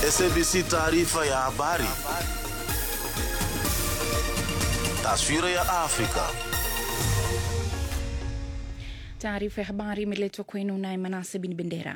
SABC taarifa ya habari. Taswira ya Afrika. Taarifa ya habari imeletwa kwenu naye Manase Bin Bendera.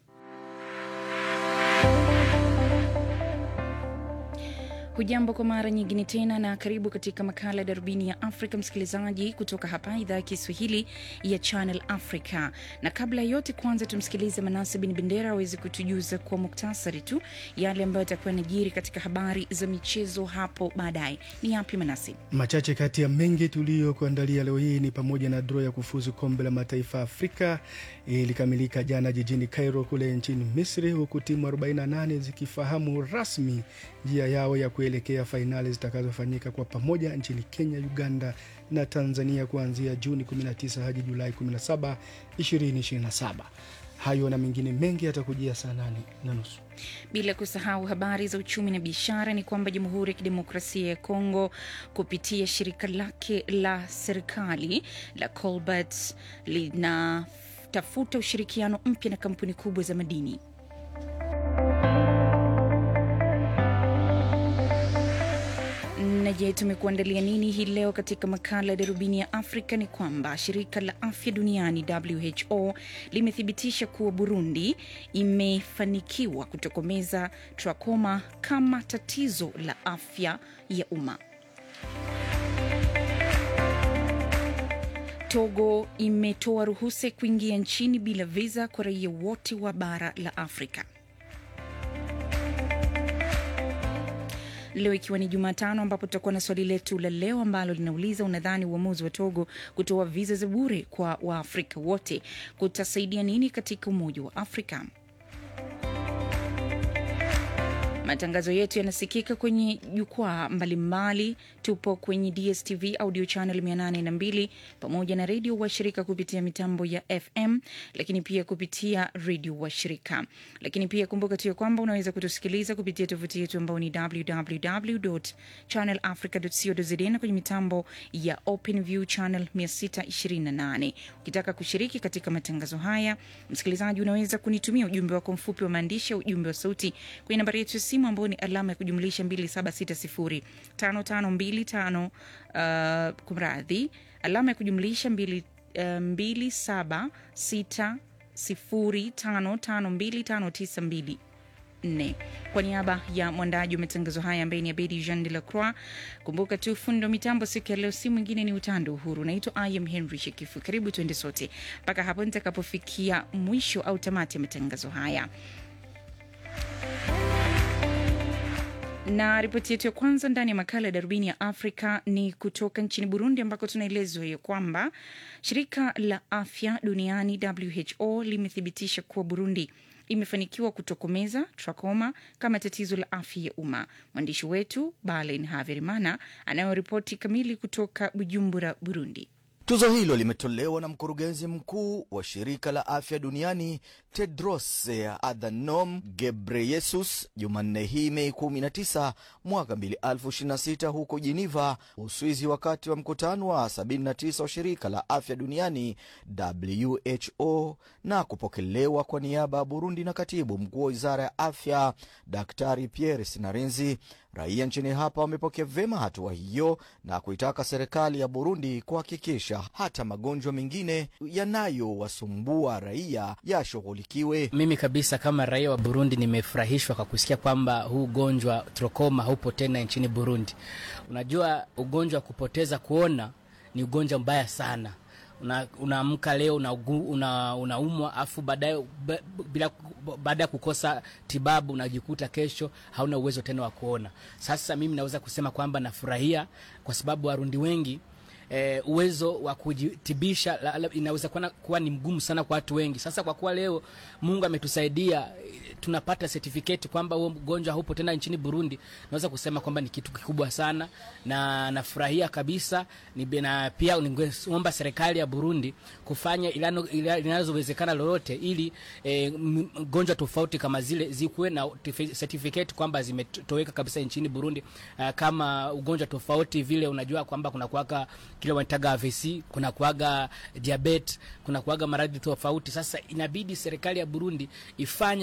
Hujambo kwa mara nyingine tena na karibu katika makala ya darubini ya Afrika, msikilizaji, kutoka hapa idhaa ya Kiswahili ya Channel Africa. Na kabla ya yote, kwanza tumsikilize Manase Bin Bendera aweze kutujuza kwa muktasari tu yale ambayo yatakuwa yanajiri katika habari za michezo hapo baadaye. Ni yapi Manase? Machache kati ya mengi tuliyokuandalia leo hii ni pamoja na draw ya kufuzu kombe la mataifa Afrika ilikamilika jana jijini Cairo kule nchini Misri, huku timu 48 zikifahamu rasmi njia yao ya kuelekea fainali zitakazofanyika kwa pamoja nchini Kenya, Uganda na Tanzania kuanzia Juni 19 hadi Julai 17, 2027. Hayo na mengine mengi yatakujia saa nane na nusu. Bila kusahau habari za uchumi na biashara, ni kwamba Jamhuri ya Kidemokrasia ya Kongo kupitia shirika lake la serikali la Colbert linatafuta ushirikiano mpya na kampuni kubwa za madini. Na je, tumekuandalia nini hii leo katika makala ya darubini ya Afrika? Ni kwamba shirika la afya duniani WHO limethibitisha kuwa Burundi imefanikiwa kutokomeza trakoma kama tatizo la afya ya umma. Togo imetoa ruhusa ya kuingia nchini bila viza kwa raia wote wa bara la Afrika. Leo ikiwa ni Jumatano, ambapo tutakuwa na swali letu la leo ambalo linauliza unadhani uamuzi wa Togo kutoa viza za bure kwa Waafrika wote kutasaidia nini katika Umoja wa Afrika? Matangazo yetu yanasikika kwenye jukwaa mbalimbali. Tupo kwenye DSTV audio channel 802 pamoja na redio washirika kupitia mitambo ya FM, lakini pia kupitia redio washirika. Lakini pia kumbuka tu ya kwamba unaweza kutusikiliza kupitia tovuti yetu ambao ni www.channelafrica.co.za na kwenye mitambo ya OpenView channel 628. Ukitaka kushiriki katika matangazo haya, msikilizaji, unaweza kunitumia ujumbe wako mfupi wa maandishi au ujumbe wa sauti kwenye nambari yetu ya simu ambao ni alama ya kujumlisha 27605525 uh, kumradhi, alama ya kujumlisha 2760552592 nne. Kwa niaba ya mwandaji wa matangazo haya ambaye ni Abedi Jean de la Croix, kumbuka tu fundo mitambo siku ya leo si mwingine ni Utando Uhuru. Naitwa I am Henry Shekifu. Karibu tuende sote mpaka hapo nitakapofikia mwisho au tamati ya matangazo haya na ripoti yetu ya kwanza ndani ya makala ya darubini ya Afrika ni kutoka nchini Burundi, ambako tunaelezwa hiyo kwamba shirika la afya duniani WHO limethibitisha kuwa Burundi imefanikiwa kutokomeza trakoma kama tatizo la afya ya umma. Mwandishi wetu Balen Haverimana anayoripoti kamili kutoka Bujumbura, Burundi. Tuzo hilo limetolewa na mkurugenzi mkuu wa shirika la afya duniani Tedros Adhanom Ghebreyesus Jumanne hii Mei 19 mwaka 2026 huko Jiniva, Uswizi, wakati wa mkutano wa 79 wa shirika la afya duniani WHO na kupokelewa kwa niaba ya Burundi na katibu mkuu wa wizara ya afya Daktari Pierre Sinarenzi. Raia nchini hapa wamepokea vyema hatua hiyo na kuitaka serikali ya Burundi kuhakikisha hata magonjwa mengine yanayowasumbua raia yashughulikiwe. Mimi kabisa kama raia wa Burundi nimefurahishwa kwa kusikia kwamba huu ugonjwa trokoma haupo tena nchini Burundi. Unajua, ugonjwa wa kupoteza kuona ni ugonjwa mbaya sana unaamka una leo unaumwa una, una afu baadaye bila baada ya kukosa tibabu unajikuta kesho hauna uwezo tena wa kuona. Sasa mimi naweza kusema kwamba nafurahia kwa sababu Warundi wengi E, uwezo wa kujitibisha inaweza kuwa, kuwa ni mgumu sana kwa watu wengi. Sasa kwa kuwa leo Mungu ametusaidia tunapata certificate kwamba huo mgonjwa haupo tena nchini Burundi, naweza kusema kwamba ni kitu kikubwa sana na nafurahia kabisa. Ni na pia ningeomba serikali ya Burundi kufanya linalowezekana lolote ili e, mgonjwa tofauti kama zile zikuwe na certificate kwamba zimetoweka kabisa nchini Burundi. Uh, kama ugonjwa tofauti vile, unajua kwamba kuna kuwaka kile wanataga AVC, kuna kuaga diabetes, kuna kuaga maradhi tofauti. Sasa inabidi serikali ya Burundi ifanye kabisa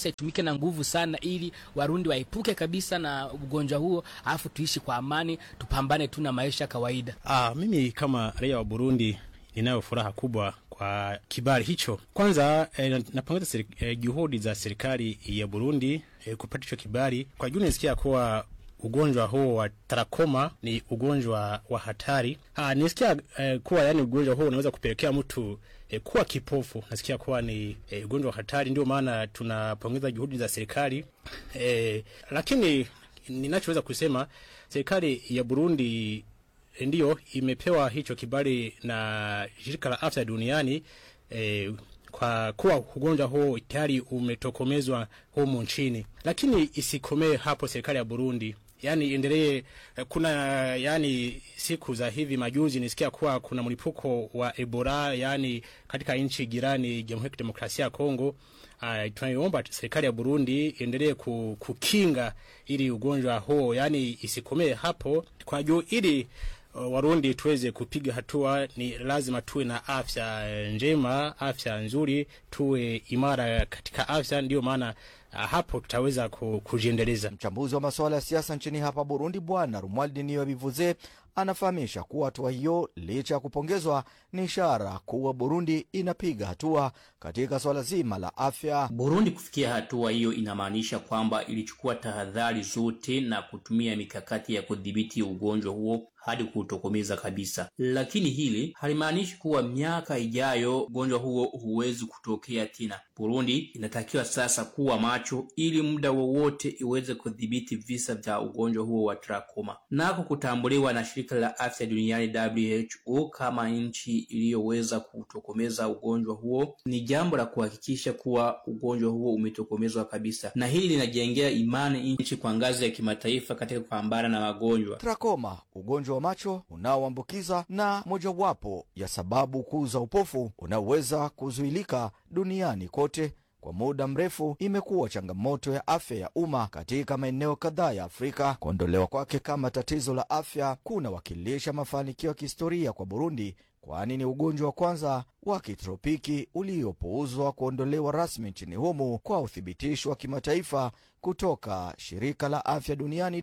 siasa itumike na nguvu sana, ili Warundi waepuke kabisa na ugonjwa huo, alafu tuishi kwa amani, tupambane tu na maisha ya kawaida. Ah, mimi kama raia wa Burundi ninayo furaha kubwa kwa kibali hicho. Kwanza eh, napongeza seri, eh, juhudi za serikali ya Burundi eh, kupata hicho kibali. Kwa juu nisikia kuwa ugonjwa huo wa trakoma ni ugonjwa wa hatari. Ah, nisikia eh, kuwa yani ugonjwa huo unaweza kupelekea mtu eh, kuwa kipofu. Nasikia kuwa ni eh, ugonjwa wa hatari, ndio maana tunapongeza juhudi za serikali eh, lakini ninachoweza kusema serikali ya Burundi ndiyo imepewa hicho kibali na shirika la afya duniani eh, kwa kuwa ugonjwa huo tayari umetokomezwa humu nchini, lakini isikomee hapo. Serikali ya Burundi yani endelee. Kuna yani siku za hivi majuzi nisikia kuwa kuna mlipuko wa Ebola yani katika nchi jirani Jamhuri ya Kidemokrasia ya Kongo. Uh, tunaiomba serikali ya Burundi endelee kukinga ili ugonjwa huo yani isikomee hapo kwa juu ili Warundi tuweze kupiga hatua, ni lazima tuwe na afya njema, afya nzuri, tuwe imara katika afya. Ndiyo maana uh, hapo tutaweza kujiendeleza. Mchambuzi wa masuala ya siasa nchini hapa Burundi, Bwana Rumwaldi Niyo Bivuze anafahamisha kuwa hatua hiyo licha ya kupongezwa ni ishara kuwa Burundi inapiga hatua katika swala zima la afya. Burundi kufikia hatua hiyo inamaanisha kwamba ilichukua tahadhari zote na kutumia mikakati ya kudhibiti ugonjwa huo hadi kuutokomeza kabisa. Lakini hili halimaanishi kuwa miaka ijayo ugonjwa huo huwezi kutokea tena. Burundi inatakiwa sasa kuwa macho ili muda wowote iweze kudhibiti visa vya ugonjwa huo wa trakoma, nako kutambuliwa na shirika la afya duniani WHO kama nchi iliyoweza kutokomeza ugonjwa huo ni jambo la kuhakikisha kuwa ugonjwa huo umetokomezwa kabisa, na hili linajengea imani nchi kwa ngazi ya kimataifa katika kupambana na magonjwa. Trakoma, ugonjwa wa macho unaoambukiza na mojawapo ya sababu kuu za upofu unaoweza kuzuilika duniani kote kwa muda mrefu imekuwa changamoto ya afya ya umma katika maeneo kadhaa ya Afrika. Kuondolewa kwake kama tatizo la afya kunawakilisha mafanikio ya kihistoria kwa Burundi, kwani ni ugonjwa wa kwanza wa kitropiki uliopuuzwa kuondolewa rasmi nchini humu kwa uthibitisho wa kimataifa kutoka shirika la afya duniani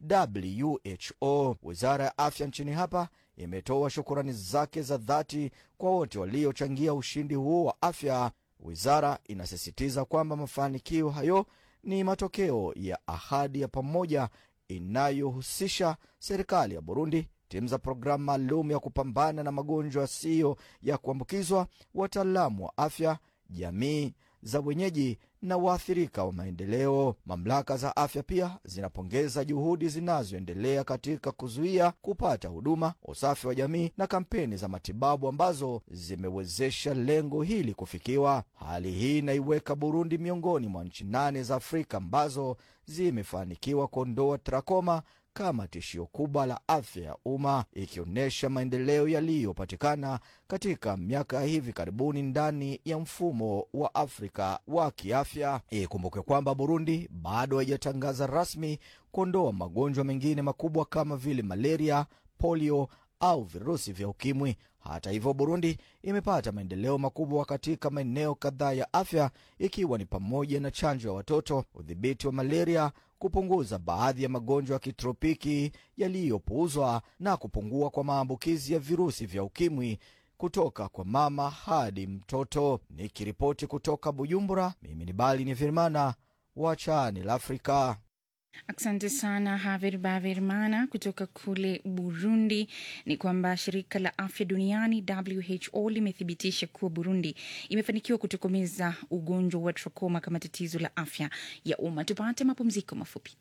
WHO. Wizara ya afya nchini hapa imetoa shukurani zake za dhati kwa wote waliochangia ushindi huo wa afya. Wizara inasisitiza kwamba mafanikio hayo ni matokeo ya ahadi ya pamoja inayohusisha serikali ya Burundi, timu za programu maalum ya kupambana na magonjwa yasiyo ya kuambukizwa, wataalamu wa afya, jamii za wenyeji na waathirika wa maendeleo. Mamlaka za afya pia zinapongeza juhudi zinazoendelea katika kuzuia, kupata huduma, usafi wa jamii na kampeni za matibabu ambazo zimewezesha lengo hili kufikiwa. Hali hii inaiweka Burundi miongoni mwa nchi nane za Afrika ambazo zimefanikiwa kuondoa trakoma kama tishio kubwa la afya ya umma, ikionyesha maendeleo yaliyopatikana katika miaka ya hivi karibuni ndani ya mfumo wa Afrika wa kiafya. Ikumbukwe kwamba Burundi bado haijatangaza rasmi kuondoa magonjwa mengine makubwa kama vile malaria, polio au virusi vya ukimwi. Hata hivyo, Burundi imepata maendeleo makubwa katika maeneo kadhaa ya afya, ikiwa ni pamoja na chanjo ya watoto, udhibiti wa malaria, kupunguza baadhi ya magonjwa ya kitropiki yaliyopuuzwa na kupungua kwa maambukizi ya virusi vya ukimwi kutoka kwa mama hadi mtoto. Nikiripoti kutoka Bujumbura, mimi ni Bali ni Firmana wa Channel Africa. Asante sana Haver Bavermana kutoka kule Burundi. Ni kwamba shirika la afya duniani WHO limethibitisha kuwa Burundi imefanikiwa kutokomeza ugonjwa wa trakoma kama tatizo la afya ya umma. Tupate mapumziko mafupi.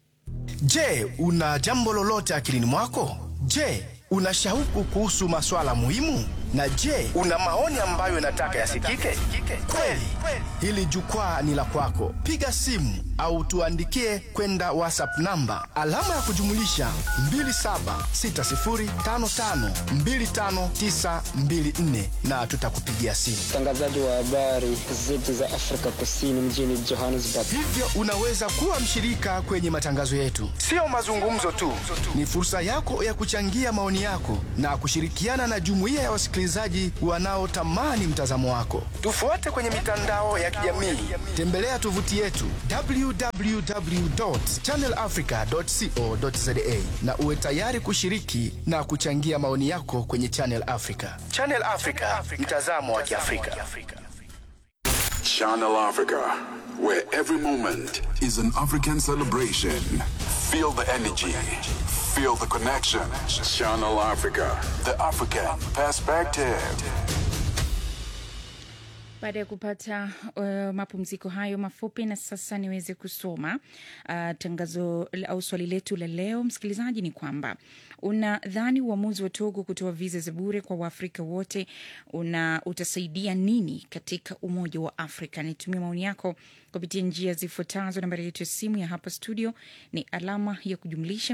Je, una jambo lolote akilini mwako? Je, una shauku kuhusu maswala muhimu? Na je, una maoni ambayo unataka yasikike? Kweli, hili jukwaa ni la kwako. Piga simu au tuandikie kwenda WhatsApp namba alama ya kujumulisha 2760552594 na tutakupigia simu. mtangazaji wa habari zetu za Afrika Kusini mjini Johannesburg. Hivyo unaweza kuwa mshirika kwenye matangazo yetu. Sio mazungumzo tu, ni fursa yako ya kuchangia maoni maoni yako na kushirikiana na jumuiya ya wasikilizaji wanaotamani mtazamo wako. Tufuate kwenye mitandao ya kijamii, tembelea tovuti yetu www.channelafrica.co.za na uwe tayari kushiriki na kuchangia maoni yako kwenye Channel Africa. Channel Africa, mtazamo wa Kiafrika. Channel Africa, where every moment is an African celebration. Feel the energy, feel the connection. Channel Africa, the African perspective. Baada ya kupata uh, mapumziko hayo mafupi, na sasa niweze kusoma uh, tangazo au swali letu la leo, msikilizaji, ni kwamba unadhani uamuzi wa Togo kutoa viza za bure kwa Waafrika wote una utasaidia nini katika umoja wa Afrika? Nitumia maoni yako kupitia njia zifuatazo. Nambari yetu ya simu ya hapa studio ni alama ya kujumlisha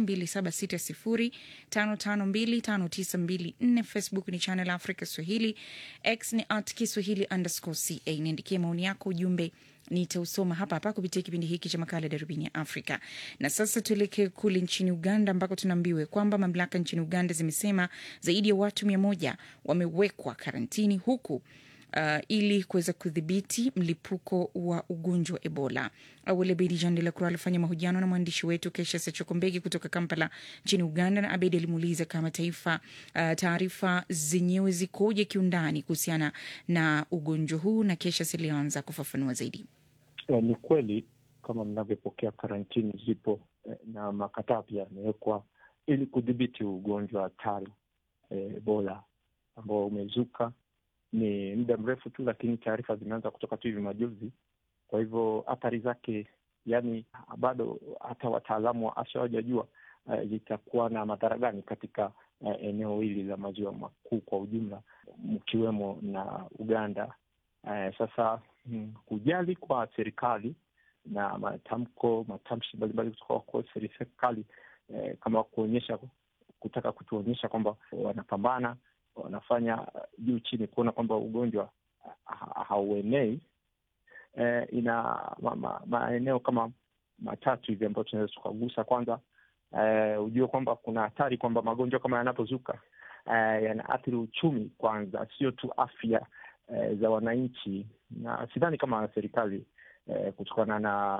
276055259254. Facebook ni Channel Africa Swahili, X ni at Kiswahili underscore ca. Niandikie maoni yako, ujumbe nitausoma hapa hapa kupitia kipindi hiki cha makala ya darubini ya Afrika. Na sasa tuelekee kule nchini Uganda ambako tunaambiwa kwamba mamlaka nchini Uganda zimesema zaidi ya watu mia moja wamewekwa karantini huku Uh, ili kuweza kudhibiti mlipuko wa ugonjwa wa Ebola. Awali Abedi Jean de la Croix alifanya mahojiano na mwandishi wetu Kesha Sechokombegi kutoka Kampala nchini Uganda, na Abedi alimuuliza kama taifa uh, taarifa zenyewe zikoje kiundani kuhusiana na ugonjwa huu, na Kesha silianza kufafanua zaidi. Eh, ni kweli kama mnavyopokea karantini zipo eh, na makataa pia yamewekwa ili kudhibiti ugonjwa hatari eh, Ebola ambao umezuka ni muda mrefu tu, lakini taarifa zimeanza kutoka tu hivi majuzi. Kwa hivyo athari zake, yani bado hata wataalamu wa afya hawajajua zitakuwa uh, na madhara gani katika uh, eneo hili la maziwa makuu kwa ujumla, mkiwemo na Uganda. Uh, sasa hmm, kujali kwa serikali na matamko matamshi mbalimbali kutoka kwa serikali uh, kama kuonyesha kutaka kutuonyesha kwamba wanapambana wanafanya juu chini kuona kwamba ugonjwa hauenei. E, ina maeneo ma, ma, kama matatu hivi ambayo tunaweza tukagusa. Kwanza e, ujue kwamba kuna hatari kwamba magonjwa kama yanapozuka e, yanaathiri uchumi kwanza, sio tu afya e, za wananchi, na sidhani kama serikali e, kutokana na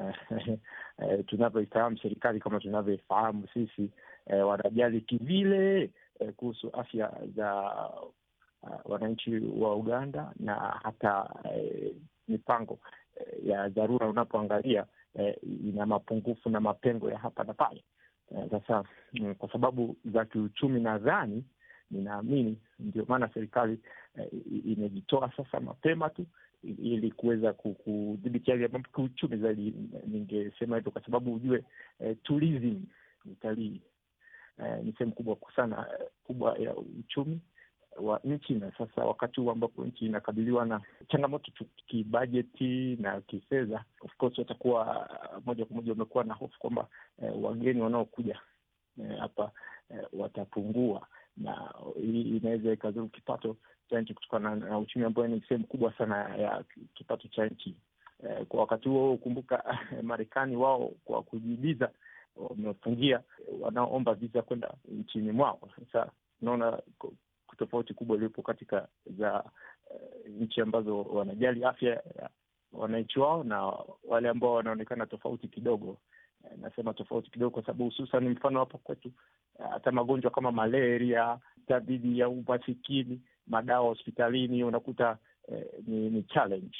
e, tunavyoifahamu serikali kama tunavyoifahamu sisi e, wanajali kivile kuhusu afya za uh, wananchi wa Uganda na hata eh, mipango eh, ya dharura unapoangalia eh, ina mapungufu na mapengo ya hapa na pale. Sasa eh, kwa sababu za kiuchumi, nadhani ninaamini ndio maana serikali eh, imejitoa sasa mapema tu ili kuweza kudhibiti hali ya mambo kiuchumi zaidi. Ningesema hivyo kwa sababu ujue eh, tourism, utalii Uh, ni sehemu kubwa sana uh, kubwa ya uchumi wa nchi, na sasa wakati huu ambapo nchi inakabiliwa na changamoto tu kibajeti na kifedha, of course watakuwa uh, moja kwa moja wamekuwa na hofu kwamba uh, wageni wanaokuja hapa uh, uh, watapungua, na hii inaweza ikazuru kipato cha nchi kutokana na, na uchumi ambayo ni sehemu kubwa sana ya kipato cha nchi uh, kwa wakati huo kumbuka, Marekani wao kwa kujibiza wamefungia wanaoomba visa kwenda nchini mwao. Sasa unaona tofauti kubwa iliyopo katika za uh, nchi ambazo wanajali afya ya wananchi wao na wale ambao wanaonekana tofauti kidogo. Uh, nasema tofauti kidogo kwa sababu hususan mfano hapa kwetu hata uh, magonjwa kama malaria, dhidi ya umasikini, madawa hospitalini unakuta uh, ni, ni challenge.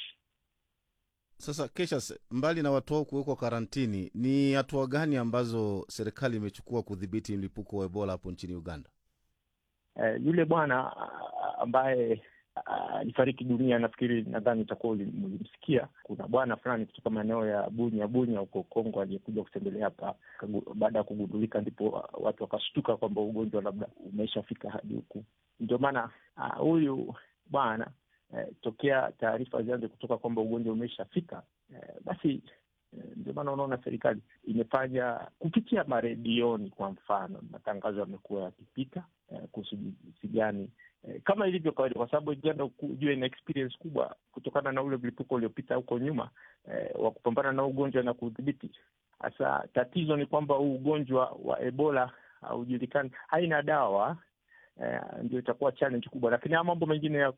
Sasa Kesha, mbali na watu hao kuwekwa karantini, ni hatua gani ambazo serikali imechukua kudhibiti mlipuko wa Ebola hapo nchini Uganda? Uh, yule bwana uh, ambaye alifariki uh, dunia, nafikiri nadhani itakuwa ulimsikia. Kuna bwana fulani kutoka maeneo ya Bunya Bunya huko Kongo aliyekuja kutembelea hapa, baada ya kugundulika, ndipo watu wakashtuka kwamba ugonjwa labda umeshafika hadi huku. Ndio maana huyu uh, bwana Eh, tokea taarifa zianze kutoka kwamba ugonjwa umeshafika, eh, basi eh, ndio maana unaona serikali imefanya kupitia maredioni, kwa mfano, matangazo yamekuwa yakipita eh, kuhusu jinsi gani eh, kama ilivyo kawaida, kwa sababu Uganda ujue ina experience kubwa kutokana na ule mlipuko uliopita huko nyuma eh, wa kupambana na ugonjwa na kudhibiti. Sasa tatizo ni kwamba huu ugonjwa wa Ebola haujulikani, haina dawa eh, ndio itakuwa challenge kubwa, lakini haya mambo mengine ya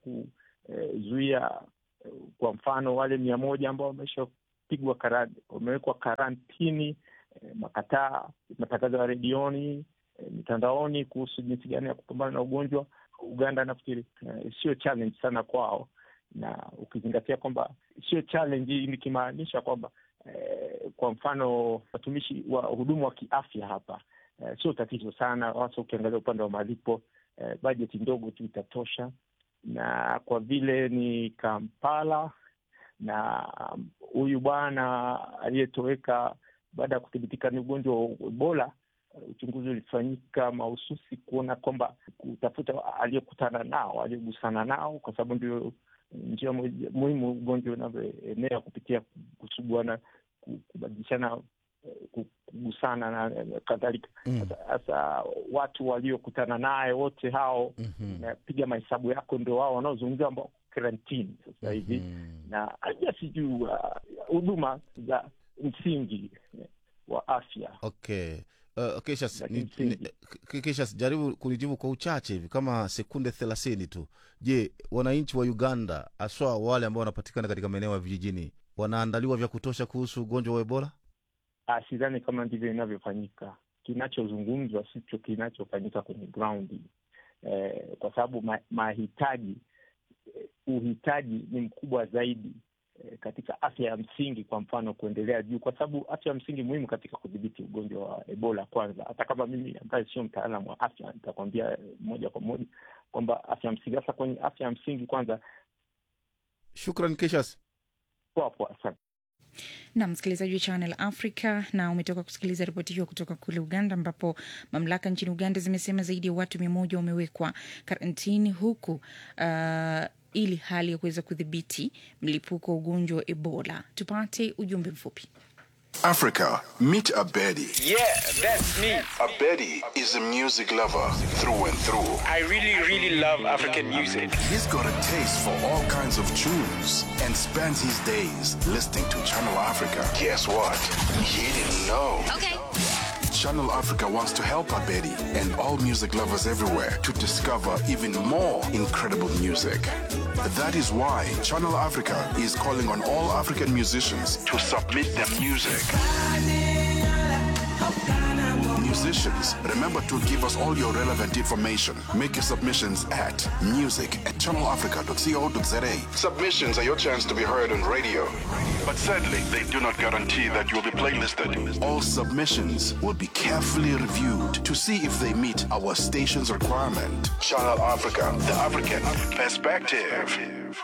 kuzuia eh, kwa mfano wale mia moja ambao wameshapigwa kara, wamewekwa karantini eh, makataa matangazo ya redioni eh, mitandaoni kuhusu jinsi gani ya kupambana na ugonjwa Uganda nafikiri eh, sio challenge sana kwao, na ukizingatia kwamba sio challenge nikimaanisha kwamba eh, kwa mfano watumishi wa hudumu wa kiafya hapa eh, sio tatizo sana, hasa ukiangalia upande wa malipo eh, bajeti ndogo tu itatosha, na kwa vile ni Kampala na huyu bwana aliyetoweka baada ya kuthibitika ni ugonjwa wa Ebola uchunguzi ulifanyika mahususi kuona kwamba kutafuta aliyekutana nao aliyegusana nao, kwa sababu ndio njia muhimu ugonjwa unavyoenea kupitia kusuguana, kubadilishana, kugusana na kadhalika. Sasa mm. watu waliokutana naye wote hao Mhm. napiga mahesabu yako, ndio wao wanaozungumzia ambao karantini sasa hivi na aja sijuu huduma za msingi wa afya Okay. Uh, Keshas, Za ni, ni, kimsingi. K- Keshas, jaribu kunijibu kwa uchache hivi kama sekunde thelathini tu. Je, wananchi wa Uganda haswa wale ambao wanapatikana katika maeneo ya vijijini wanaandaliwa vya kutosha kuhusu ugonjwa wa Ebola? Ah, sidhani kama ndivyo inavyofanyika. Kinachozungumzwa sicho kinachofanyika kwenye ground eh, kwa sababu ma, mahitaji eh, uhitaji ni mkubwa zaidi eh, katika afya ya msingi, kwa mfano kuendelea juu, kwa sababu afya ya msingi muhimu katika kudhibiti ugonjwa wa Ebola. Kwanza, hata kama mimi ambaye sio mtaalamu wa afya nitakwambia eh, moja kwa moja kwamba afya ya msingi, hasa kwenye afya ya msingi kwanza, Shukran Keshas. poa poa, asante. na msikilizaji wa Channel Africa, na umetoka kusikiliza ripoti hiyo kutoka kule Uganda, ambapo mamlaka nchini Uganda zimesema zaidi ya watu mia moja wamewekwa karantini huku uh, ili hali ya kuweza kudhibiti mlipuko wa ugonjwa wa Ebola. Tupate ujumbe mfupi. Africa, meet Abedi. Yeah, that's me. Abedi is a music lover through and through. I really, really love African music. He's got a taste for all kinds of tunes and spends his days listening to Channel Africa. Guess what? He didn't know. Okay. Channel Africa wants to help Abedi and all music lovers everywhere to discover even more incredible music. That is why Channel Africa is calling on all African musicians to submit their music. Musicians, remember to give us all your relevant information. Make your submissions at music at channelafrica.co.za. Submissions are your chance to be heard on radio. But sadly, they do not guarantee that you'll be playlisted. All submissions will be carefully reviewed to see if they meet our station's requirement. Channel Africa, the African perspective.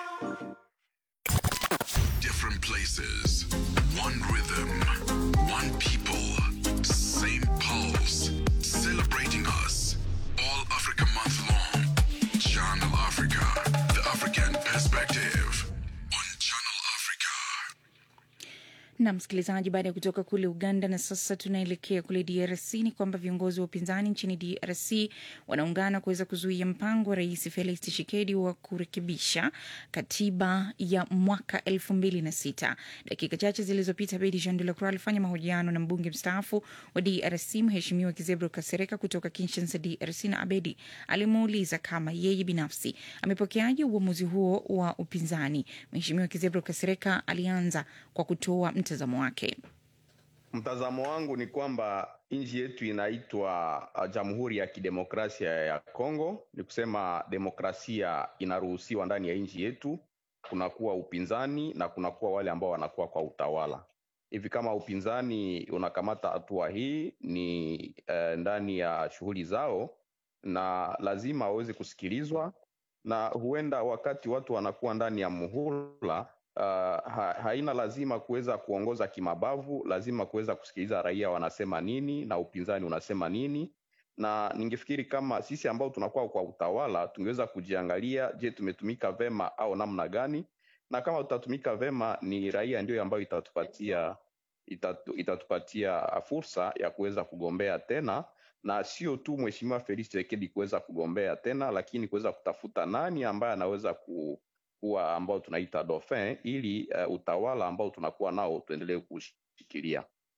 Different places, one rhythm, one people, same pulse, celebrating us. All Africa month long. Channel Africa, the African perspective. On Channel Africa. na msikilizaji, baada ya kutoka kule Uganda na sasa tunaelekea kule DRC, ni kwamba viongozi wa upinzani nchini DRC wanaungana kuweza kuzuia mpango wa Rais Felix Tshisekedi wa kurekebisha katiba ya mwaka elfu mbili na sita. Dakika chache zilizopita, Bedi Jean de la Croix alifanya mahojiano na mbunge mstaafu wa DRC Mheshimiwa Kizebro Kasereka kutoka Kinshasa, DRC, na Abedi alimuuliza kama yeye binafsi amepokeaje uamuzi huo wa upinzani. Mheshimiwa Kizebro Kasereka alianza kwa kutoa mtazamo wake. Mtazamo wangu ni kwamba nchi yetu inaitwa uh, Jamhuri ya Kidemokrasia ya Kongo. Ni kusema demokrasia inaruhusiwa ndani ya nchi yetu, kunakuwa upinzani na kunakuwa wale ambao wanakuwa kwa utawala. Hivi kama upinzani unakamata hatua hii ni uh, ndani ya shughuli zao, na lazima waweze kusikilizwa, na huenda wakati watu wanakuwa ndani ya muhula uh, ha, haina lazima kuweza kuongoza kimabavu, lazima kuweza kusikiliza raia wanasema nini na upinzani unasema nini. Na ningefikiri kama sisi ambao tunakuwa kwa utawala tungeweza kujiangalia, je, tumetumika vema au namna gani? Na kama tutatumika vema, ni raia ndio ambayo itatupatia itatu, itatupatia fursa ya kuweza kugombea tena na sio tu mheshimiwa Felix Tshisekedi kuweza kugombea tena, lakini kuweza kutafuta nani ambaye anaweza ku, kuwa ambao tunaita dauphin ili uh, utawala ambao tunakuwa nao tuendelee kushikilia.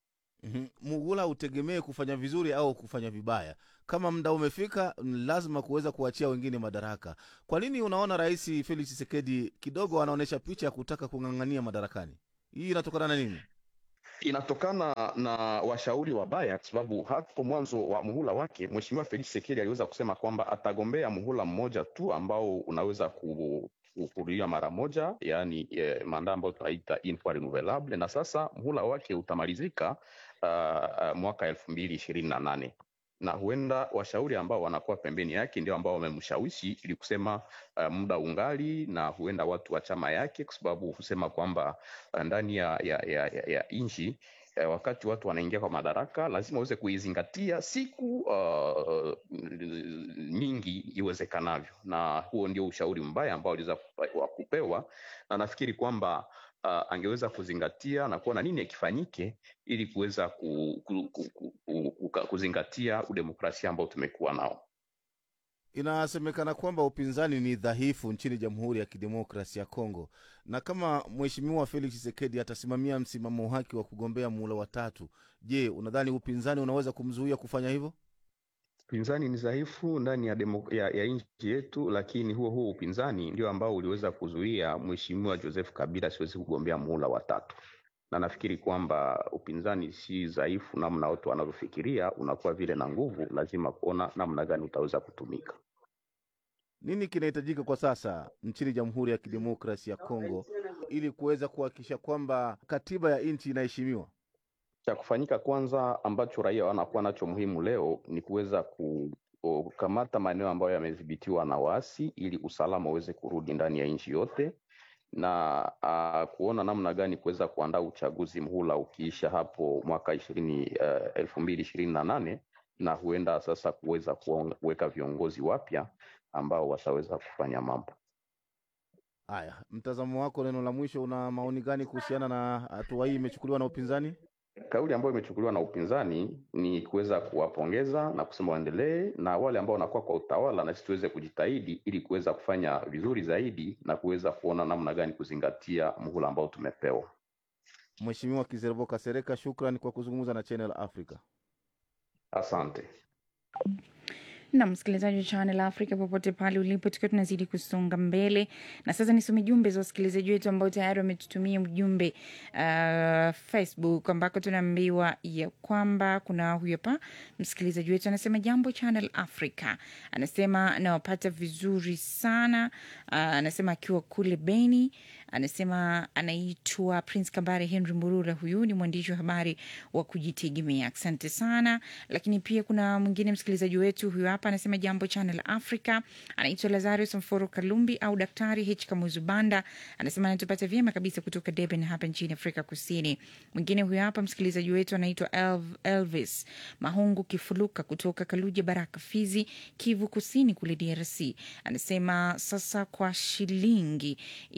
Mhm. Mugula utegemee kufanya vizuri au kufanya vibaya. Kama muda umefika, ni lazima kuweza kuachia wengine madaraka. Kwa nini unaona Rais Felix Tshisekedi kidogo anaonyesha picha ya kutaka kung'ang'ania madarakani? Hii inatokana na nini? inatokana na washauri wabaya, kwa sababu hapo mwanzo wa muhula wake Mheshimiwa Felix Tshisekedi aliweza kusema kwamba atagombea muhula mmoja tu ambao unaweza ku kurudia mara moja, yaani eh, manda ambayo tunaita une fois renouvelable, na sasa muhula wake utamalizika uh, uh, mwaka elfu mbili ishirini na nane na huenda washauri ambao wanakuwa pembeni yake ndio ambao wamemshawishi ili kusema uh, muda ungali, na huenda watu wa chama yake, kwa sababu husema kwamba uh, ndani ya, ya, ya, ya, ya nchi eh, wakati watu wanaingia kwa madaraka lazima waweze kuizingatia siku uh, nyingi iwezekanavyo, na huo ndio ushauri mbaya ambao aliweza kupa- wa kupewa, na nafikiri kwamba uh, angeweza kuzingatia na kuona nini kifanyike ili kuweza ku, ku, ku, ku, ku, ku, kuzingatia udemokrasia ambao tumekuwa nao. Inasemekana kwamba upinzani ni dhaifu nchini Jamhuri ya Kidemokrasi ya Kongo, na kama Mheshimiwa Felix Tshisekedi atasimamia msimamo wake wa kugombea muhula wa tatu, je, unadhani upinzani unaweza kumzuia kufanya hivyo? Upinzani ni dhaifu ndani ya, demo, ya, ya nchi yetu, lakini huo huo upinzani ndio ambao uliweza kuzuia Mheshimiwa Joseph Kabila asiwezi kugombea muhula wa tatu, na nafikiri kwamba upinzani si dhaifu namna watu wanavyofikiria, unakuwa vile na nguvu. Lazima kuona namna gani utaweza kutumika. Nini kinahitajika kwa sasa nchini Jamhuri ya Kidemokrasi ya Kongo ili kuweza kuhakikisha kwamba katiba ya nchi inaheshimiwa? Cha kufanyika kwanza, ambacho raia wanakuwa nacho muhimu leo ni kuweza ku kukamata maeneo ambayo yamedhibitiwa na waasi ili usalama uweze kurudi ndani ya nchi yote na uh, kuona namna gani kuweza kuandaa uchaguzi mhula ukiisha hapo mwaka ishirini uh, elfu mbili ishirini na nane na huenda sasa kuweza kuong- kuweka viongozi wapya ambao wataweza kufanya mambo. Haya, mtazamo wako, neno la mwisho, una maoni gani kuhusiana na hatua hii imechukuliwa na upinzani? Kauli ambayo imechukuliwa na upinzani ni kuweza kuwapongeza na kusema waendelee, na wale ambao wanakuwa kwa utawala, na sisi tuweze kujitahidi ili kuweza kufanya vizuri zaidi na kuweza kuona namna gani kuzingatia muhula ambao tumepewa. Mheshimiwa Kizerbo Kasereka, shukran kwa kuzungumza na Channel Africa. Asante. na msikilizaji wa Channel Africa popote pale ulipo, tukiwa tunazidi kusonga mbele, na sasa nisome jumbe za wasikilizaji wetu ambao tayari wametutumia ujumbe uh, Facebook ambako tunaambiwa ya kwamba kuna huyu hapa msikilizaji wetu anasema, jambo Channel Africa, anasema nawapata vizuri sana uh, anasema akiwa kule Beni, anasema anaitwa Prince Kambare Henry Murura, huyu ni mwandishi wa habari wa kujitegemea. Asante sana. Lakini pia kuna mwingine msikilizaji wetu huyu hapa anasema jambo Channel Africa, anaitwa Lazarus Mforo Kalumbi au Daktari H Kamuzu Banda, anasema anatupata vyema kabisa kutoka Durban hapa nchini Afrika Kusini. Mwingine huyu hapa msikilizaji wetu anaitwa Elv- Elvis Mahungu Kifuluka kutoka Kaluja Baraka, Fizi, Kivu Kusini kule DRC, anasema sasa kwa shilingi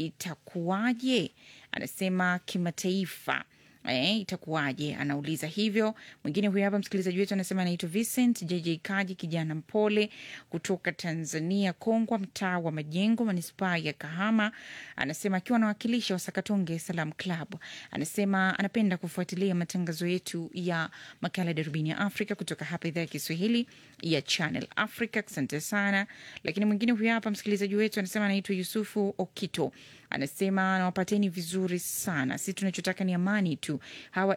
itakuwaje? Anasema kimataifa Eh, itakuwaje? Anauliza hivyo. Mwingine huyu hapa msikilizaji wetu anasema anaitwa Vincent JJ Kaji, kijana mpole kutoka Tanzania, Kongwa, mtaa wa Majengo, manispaa ya Kahama. Anasema akiwa anawakilisha Wasakatonge Salam Club, anasema anapenda kufuatilia matangazo yetu ya makala Darubini ya Afrika kutoka hapa idhaa ya Kiswahili ya Channel Africa. Asante sana. Lakini mwingine huyu hapa msikilizaji wetu anasema anaitwa Yusufu Okito anasema anawapateni vizuri sana. Sisi tunachotaka ni amani tu, hawa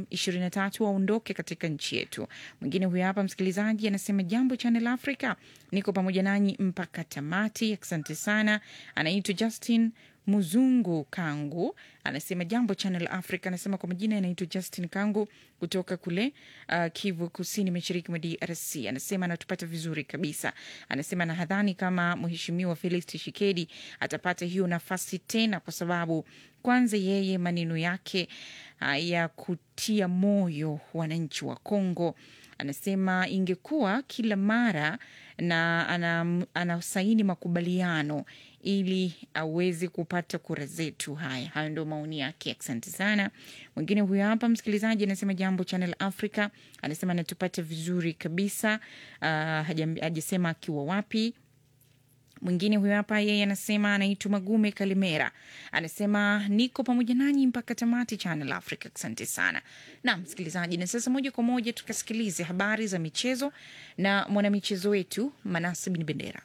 M23 waondoke katika nchi yetu. Mwingine huyo hapa msikilizaji anasema jambo Channel Africa, niko pamoja nanyi mpaka tamati. Asante sana. Anaitwa Justin Muzungu Kangu anasema jambo Channel Africa. Anasema kwa majina anaitwa Justin Kangu kutoka kule uh, Kivu Kusini, mashariki mwa DRC. Anasema anatupata vizuri kabisa. Anasema nahadhani kama Mheshimiwa Felix Tshisekedi atapata hiyo nafasi tena, kwa sababu kwanza yeye maneno yake uh, ya kutia moyo wananchi wa Kongo anasema ingekuwa kila mara na ana- anasaini makubaliano ili aweze kupata kura zetu. Haya, hayo ndio maoni yake. Asante sana. Mwingine huyo hapa msikilizaji anasema jambo Channel Africa, anasema anatupata vizuri kabisa. Uh, hajam- hajasema akiwa wapi Mwingine huyo hapa, yeye anasema anaitwa Magume Kalimera, anasema niko pamoja nanyi mpaka tamati Channel Africa. Asante sana na msikilizaji, na sasa moja kwa moja tukasikilize habari za michezo na mwanamichezo wetu Manase Bin Bendera.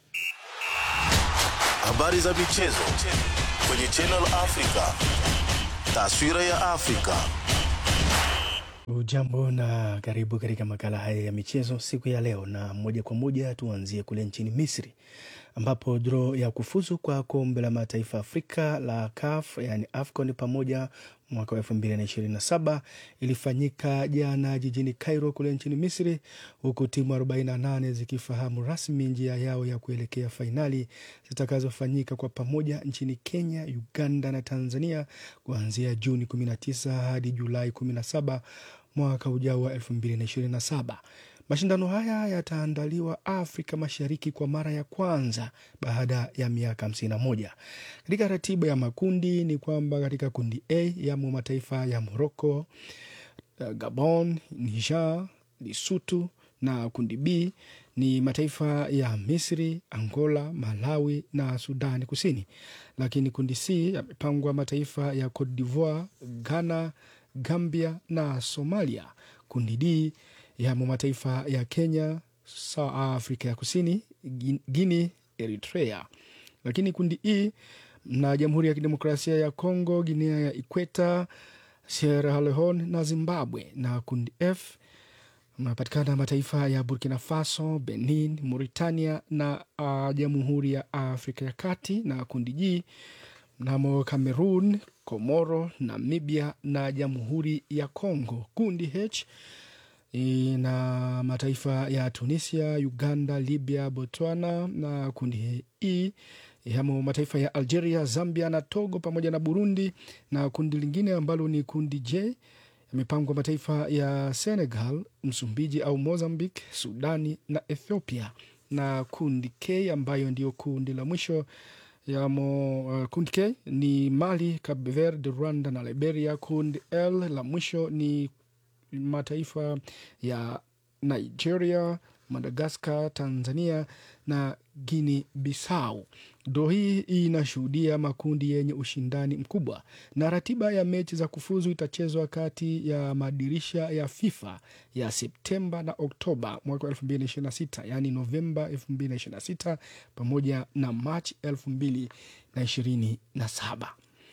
Habari za michezo kwenye Channel Africa. Taswira ya Afrika. Ujambo na karibu katika makala haya ya michezo siku ya leo, na moja kwa moja tuanzie kule nchini Misri ambapo draw ya kufuzu kwa kombe la mataifa Afrika la CAF yani AFCON pamoja mwaka wa elfu mbili na ishirini na saba ilifanyika jana jijini Cairo kule nchini Misri, huku timu 48 zikifahamu rasmi njia yao ya kuelekea fainali zitakazofanyika kwa pamoja nchini Kenya, Uganda na Tanzania kuanzia Juni 19 hadi Julai 17 mwaka ujao wa 2027. Mashindano haya yataandaliwa Afrika Mashariki kwa mara ya kwanza baada ya miaka 51. Katika ratiba ya makundi ni kwamba katika kundi A yamo mataifa ya Morocco, Gabon, Niger, Lesotho na kundi B ni mataifa ya Misri, Angola, Malawi na Sudani Kusini. Lakini kundi C yamepangwa mataifa ya Cote d'Ivoire, Ghana, Gambia na Somalia. Kundi D yamo mataifa ya Kenya, Afrika ya Kusini, Guinea, Eritrea. Lakini kundi E na Jamhuri ya Kidemokrasia ya Kongo, Guinea ya Ikweta, Sierra Leone na Zimbabwe. Na kundi F mnapatikana mataifa ya Burkina Faso, Benin, Mauritania na uh, Jamhuri ya Afrika ya Kati. Na kundi G mnamo Cameroon, Komoro, Namibia na Jamhuri ya Kongo. Kundi H na mataifa ya Tunisia, Uganda, Libya, Botswana na kundi E yamo mataifa ya Algeria, Zambia na Togo pamoja na Burundi, na kundi lingine ambalo ni kundi J yamepangwa mataifa ya Senegal, Msumbiji au Mozambique, Sudani na Ethiopia, na kundi K ambayo ndio kundi la mwisho yamo uh, kundi K ni Mali, Cape Verde, Rwanda na Liberia. Kundi L la mwisho ni mataifa ya Nigeria, Madagaskar, Tanzania na Guinea Bissau. Dro hii inashuhudia makundi yenye ushindani mkubwa, na ratiba ya mechi za kufuzu itachezwa kati ya madirisha ya FIFA ya Septemba na Oktoba mwaka 2026, yaani Novemba 2026 pamoja na Machi 2027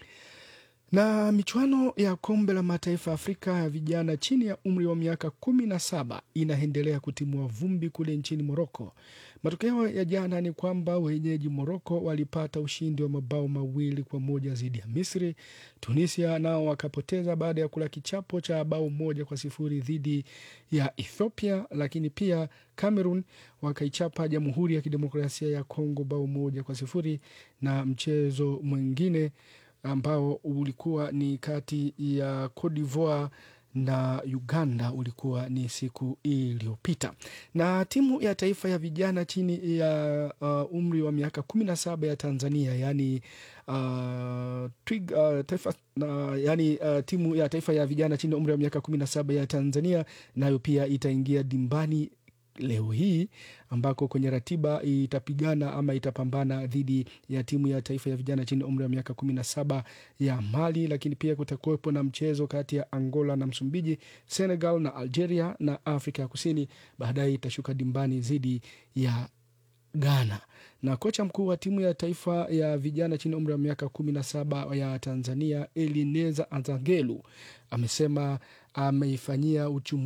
na michuano ya kombe la mataifa ya Afrika ya vijana chini ya umri wa miaka kumi na saba inaendelea kutimua vumbi kule nchini Moroko. Matokeo ya jana ni kwamba wenyeji Moroko walipata ushindi wa mabao mawili kwa moja dhidi ya Misri. Tunisia nao wakapoteza baada ya kula kichapo cha bao moja kwa sifuri dhidi ya Ethiopia, lakini pia Cameroon wakaichapa Jamhuri ya Kidemokrasia ya Kongo bao moja kwa sifuri na mchezo mwingine ambao ulikuwa ni kati ya Cote d'Ivoire na Uganda ulikuwa ni siku iliyopita. Na timu ya taifa ya vijana chini ya uh, umri wa miaka kumi na saba ya Tanzania yani, uh, twig, uh, taifa, na, yani uh, timu ya taifa ya vijana chini ya umri wa miaka kumi na saba ya Tanzania nayo pia itaingia dimbani leo hii ambako kwenye ratiba itapigana ama itapambana dhidi ya timu ya taifa ya vijana chini ya umri wa miaka kumi na saba ya Mali, lakini pia kutakuwepo na mchezo kati ya Angola na Msumbiji, Senegal na Algeria na Afrika ya Kusini baadaye itashuka dimbani dhidi ya Ghana. Na kocha mkuu wa timu ya taifa ya vijana chini ya umri wa miaka kumi na saba ya Tanzania Elineza Azangelu amesema ameifanyia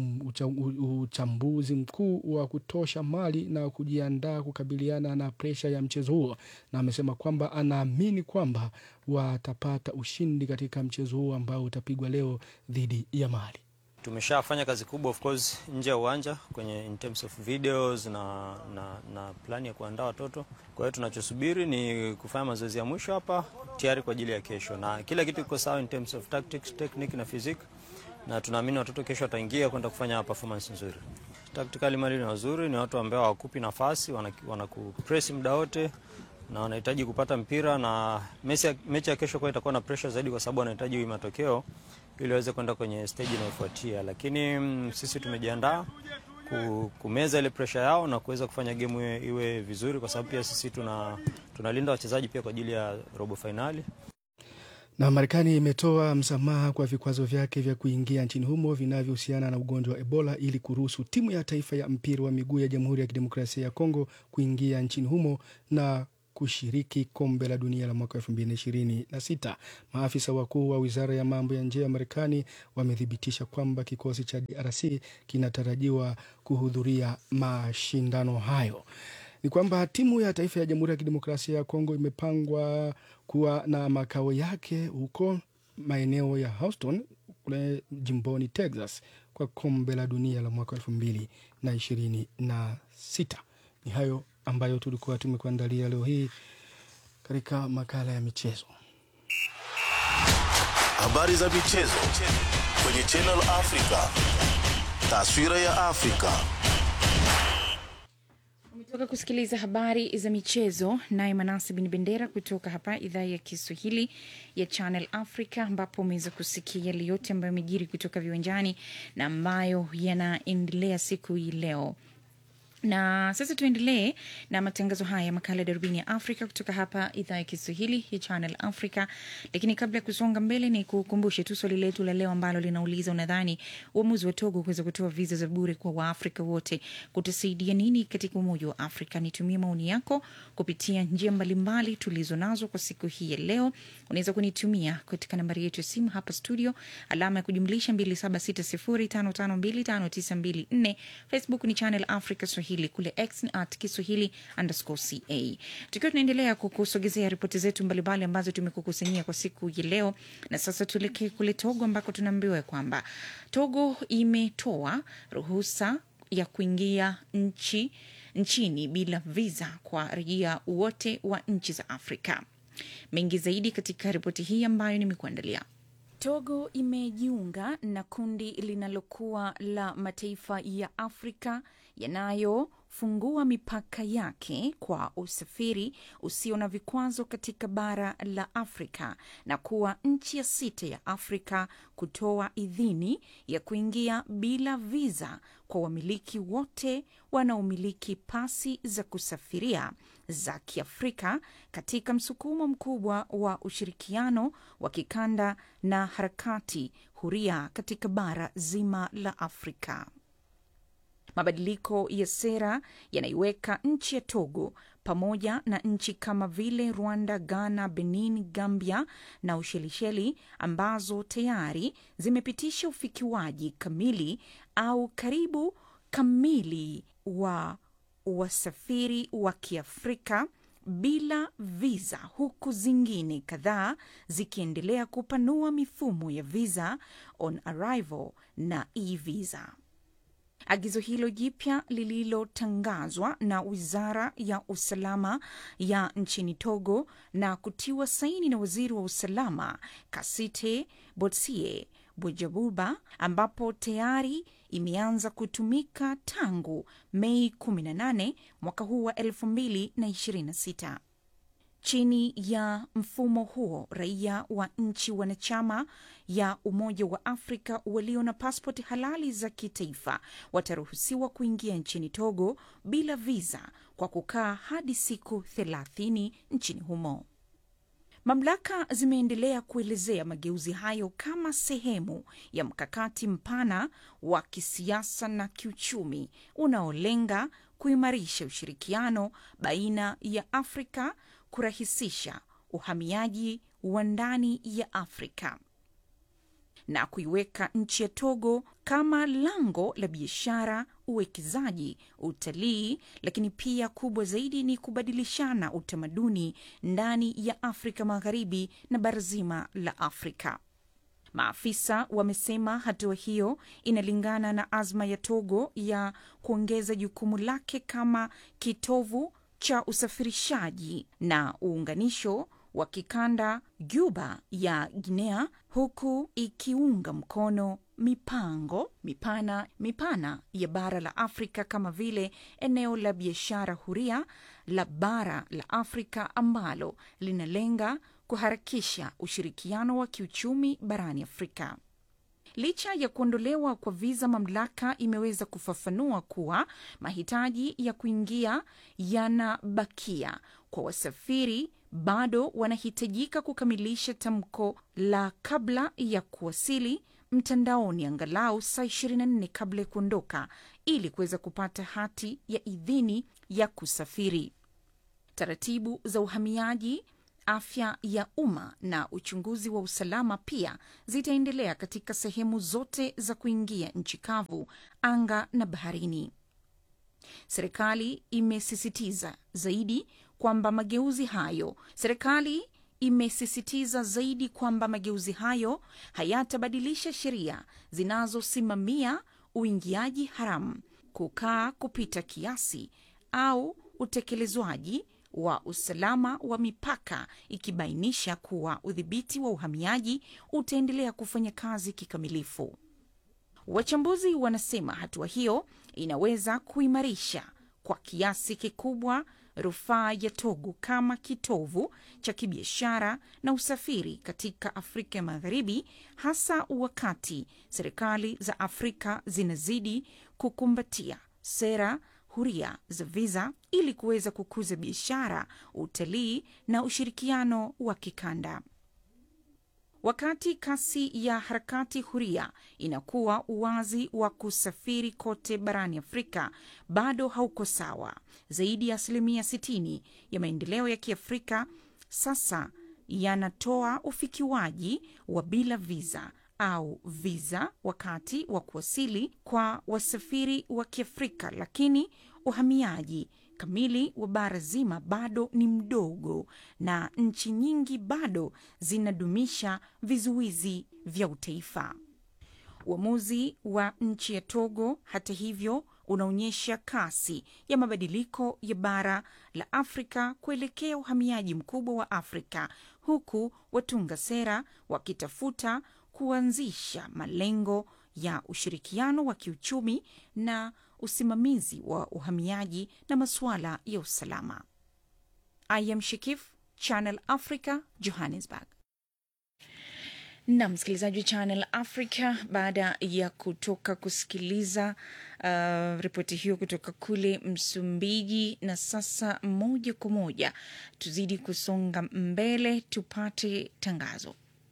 uchambuzi mkuu wa kutosha Mali na kujiandaa kukabiliana na presha ya mchezo huo, na amesema kwamba anaamini kwamba watapata ushindi katika mchezo huo ambao utapigwa leo dhidi ya Mali. Tumeshafanya kazi kubwa of course nje ya uwanja kwenye in terms of videos na, na, na plani ya kuandaa watoto. Kwa hiyo tunachosubiri ni kufanya mazoezi ya mwisho hapa tayari kwa ajili ya kesho, na kila kitu kiko sawa in terms of tactics, technique na physique, na tunaamini watoto kesho wataingia kwenda kufanya performance nzuri. Tactically Mali ni wazuri, ni watu ambao hawakupi nafasi, wanakupress muda wote na wanahitaji kupata mpira na mechi ya kesho kwa itakuwa na pressure zaidi, kwa sababu wanahitaji matokeo ili waweze kwenda kwenye stage inayofuatia, lakini mm, sisi tumejiandaa ku, kumeza ile pressure yao na kuweza kufanya game iwe, iwe vizuri, kwa sababu pia sisi tuna tunalinda wachezaji pia kwa ajili ya robo fainali. Na Marekani imetoa msamaha kwa vikwazo vyake vya kuingia nchini humo vinavyohusiana na ugonjwa wa Ebola ili kuruhusu timu ya taifa ya mpira wa miguu ya Jamhuri ya Kidemokrasia ya Kongo kuingia nchini humo na kushiriki kombe la dunia la mwaka elfu mbili na ishirini na sita. Maafisa wakuu wa wizara ya mambo ya nje ya Marekani wamethibitisha kwamba kikosi cha DRC kinatarajiwa kuhudhuria mashindano hayo. Ni kwamba timu ya taifa ya Jamhuri ya Kidemokrasia ya Kongo imepangwa kuwa na makao yake huko maeneo ya Houston kule jimboni Texas kwa kombe la dunia la mwaka elfu mbili na ishirini na sita. Ni hayo ambayo tulikuwa tumekuandalia leo hii katika makala ya michezo. Habari za michezo kwenye Channel Africa. Taswira ya Afrika. Umetoka kusikiliza habari za michezo naye Manase Bin Bendera kutoka hapa idhaa ya Kiswahili ya Channel Africa, ambapo umeweza kusikia yale yote ambayo yamejiri kutoka viwanjani na ambayo yanaendelea siku hii leo na sasa tuendelee na matangazo haya makala ya darubini ya afrika kutoka hapa idhaa ya kiswahili ya channel africa lakini kabla ya kusonga mbele ni kukumbushe tu swali letu la leo ambalo linauliza unadhani uamuzi wa togo kuweza kutoa viza za bure kwa waafrika wote kutasaidia nini katika umoja wa afrika nitumie maoni yako kupitia njia mbalimbali tulizo nazo kwa siku hii ya leo unaweza kunitumia katika nambari yetu ya simu hapa studio alama ya kujumlisha 2760552594 facebook ni channel africa swahili kule x ni at kiswahili underscore ca tukiwa tunaendelea kukusogezea ripoti zetu mbalimbali ambazo tumekukusanyia kwa siku ya leo na sasa tuelekee kule togo ambako tunaambiwa kwamba togo imetoa ruhusa ya kuingia nchi nchini bila visa kwa raia wote wa nchi za afrika mengi zaidi katika ripoti hii ambayo nimekuandalia Togo imejiunga na kundi linalokuwa la mataifa ya Afrika yanayofungua mipaka yake kwa usafiri usio na vikwazo katika bara la Afrika na kuwa nchi ya sita ya Afrika kutoa idhini ya kuingia bila viza kwa wamiliki wote wanaomiliki pasi za kusafiria za Kiafrika katika msukumo mkubwa wa ushirikiano wa kikanda na harakati huria katika bara zima la Afrika. Mabadiliko ya sera yanaiweka nchi ya Togo pamoja na nchi kama vile Rwanda, Ghana, Benin, Gambia na Ushelisheli ambazo tayari zimepitisha ufikiwaji kamili au karibu kamili wa wasafiri wa Kiafrika bila viza, huku zingine kadhaa zikiendelea kupanua mifumo ya visa on arrival na e-visa. Agizo hilo jipya lililotangazwa na wizara ya usalama ya nchini Togo na kutiwa saini na waziri wa usalama Kasite Botsie Bujabuba, ambapo tayari imeanza kutumika tangu Mei 18 mwaka huu wa 2026. Chini ya mfumo huo, raia wa nchi wanachama ya Umoja wa Afrika walio na paspoti halali za kitaifa wataruhusiwa kuingia nchini Togo bila viza kwa kukaa hadi siku 30 nchini humo. Mamlaka zimeendelea kuelezea mageuzi hayo kama sehemu ya mkakati mpana wa kisiasa na kiuchumi unaolenga kuimarisha ushirikiano baina ya Afrika, kurahisisha uhamiaji wa ndani ya Afrika na kuiweka nchi ya Togo kama lango la biashara, uwekezaji, utalii, lakini pia kubwa zaidi ni kubadilishana utamaduni ndani ya Afrika Magharibi na bara zima la Afrika. Maafisa wamesema hatua hiyo inalingana na azma ya Togo ya kuongeza jukumu lake kama kitovu cha usafirishaji na uunganisho wa kikanda Juba ya Guinea, huku ikiunga mkono mipango mipana mipana ya bara la Afrika kama vile eneo la biashara huria la bara la Afrika ambalo linalenga kuharakisha ushirikiano wa kiuchumi barani Afrika. Licha ya kuondolewa kwa viza, mamlaka imeweza kufafanua kuwa mahitaji ya kuingia yanabakia kwa wasafiri bado wanahitajika kukamilisha tamko la kabla ya kuwasili mtandaoni angalau saa 24 kabla ya kuondoka ili kuweza kupata hati ya idhini ya kusafiri. Taratibu za uhamiaji, afya ya umma na uchunguzi wa usalama pia zitaendelea katika sehemu zote za kuingia nchi kavu, anga na baharini. Serikali imesisitiza zaidi kwamba mageuzi hayo serikali imesisitiza zaidi kwamba mageuzi hayo hayatabadilisha sheria zinazosimamia uingiaji haramu, kukaa kupita kiasi au utekelezwaji wa usalama wa mipaka, ikibainisha kuwa udhibiti wa uhamiaji utaendelea kufanya kazi kikamilifu. Wachambuzi wanasema hatua hiyo inaweza kuimarisha kwa kiasi kikubwa rufaa ya Togo kama kitovu cha kibiashara na usafiri katika Afrika ya Magharibi, hasa wakati serikali za Afrika zinazidi kukumbatia sera huria za viza ili kuweza kukuza biashara, utalii na ushirikiano wa kikanda. Wakati kasi ya harakati huria inakuwa, uwazi wa kusafiri kote barani Afrika bado hauko sawa. Zaidi ya asilimia 60 ya maendeleo ya Kiafrika sasa yanatoa ufikiwaji wa bila viza au viza wakati wa kuwasili kwa wasafiri wa Kiafrika, lakini uhamiaji kamili wa bara zima bado ni mdogo na nchi nyingi bado zinadumisha vizuizi vya utaifa. Uamuzi wa nchi ya Togo, hata hivyo, unaonyesha kasi ya mabadiliko ya bara la Afrika kuelekea uhamiaji mkubwa wa Afrika, huku watunga sera wakitafuta kuanzisha malengo ya ushirikiano wa kiuchumi na usimamizi wa uhamiaji na masuala ya usalama. I am Shikif, Channel Africa, Johannesburg. na msikilizaji wa Channel Africa, baada ya kutoka kusikiliza uh, ripoti hiyo kutoka kule Msumbiji, na sasa moja kwa moja tuzidi kusonga mbele, tupate tangazo.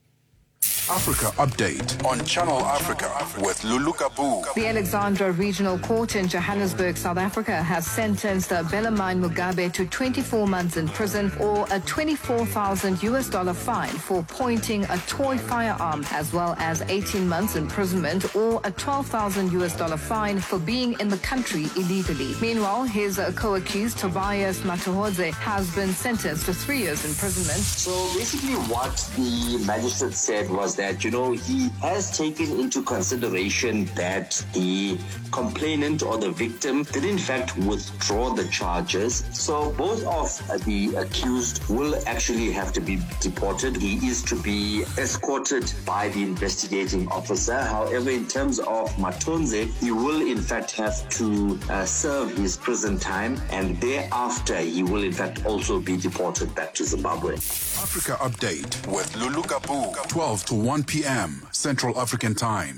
Africa Update on Channel Africa with Lulu Kabu. The Alexandra Regional Court in Johannesburg, South Africa, has sentenced Belamine Mugabe to 24 months in prison or a 24,000 US dollar fine for pointing a toy firearm, as well as 18 months imprisonment or a 12,000 US dollar fine for being in the country illegally. Meanwhile, his uh, co-accused Tobias Matuhodze has been sentenced to three years imprisonment. So basically, what the magistrate said was that, you know, he has taken into consideration that the complainant or the victim did in fact withdraw the charges. So both of the accused will actually have to be deported. He is to be escorted by the investigating officer. However, in terms of Matonze, he will in fact have to uh, serve his prison time and thereafter he will in fact also be deported back to Zimbabwe. Africa Update with Lulu Kabu. 12 to 1 p.m. Central African Time.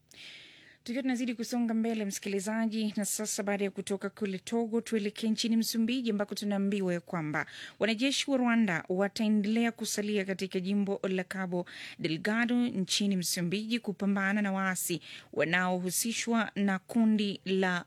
Tukiwa tunazidi kusonga mbele, msikilizaji, na sasa baada ya kutoka kule Togo tuelekee nchini Msumbiji ambako tunaambiwa ya kwamba wanajeshi wa Rwanda wataendelea kusalia katika jimbo la Cabo Delgado nchini Msumbiji kupambana na waasi wanaohusishwa na kundi la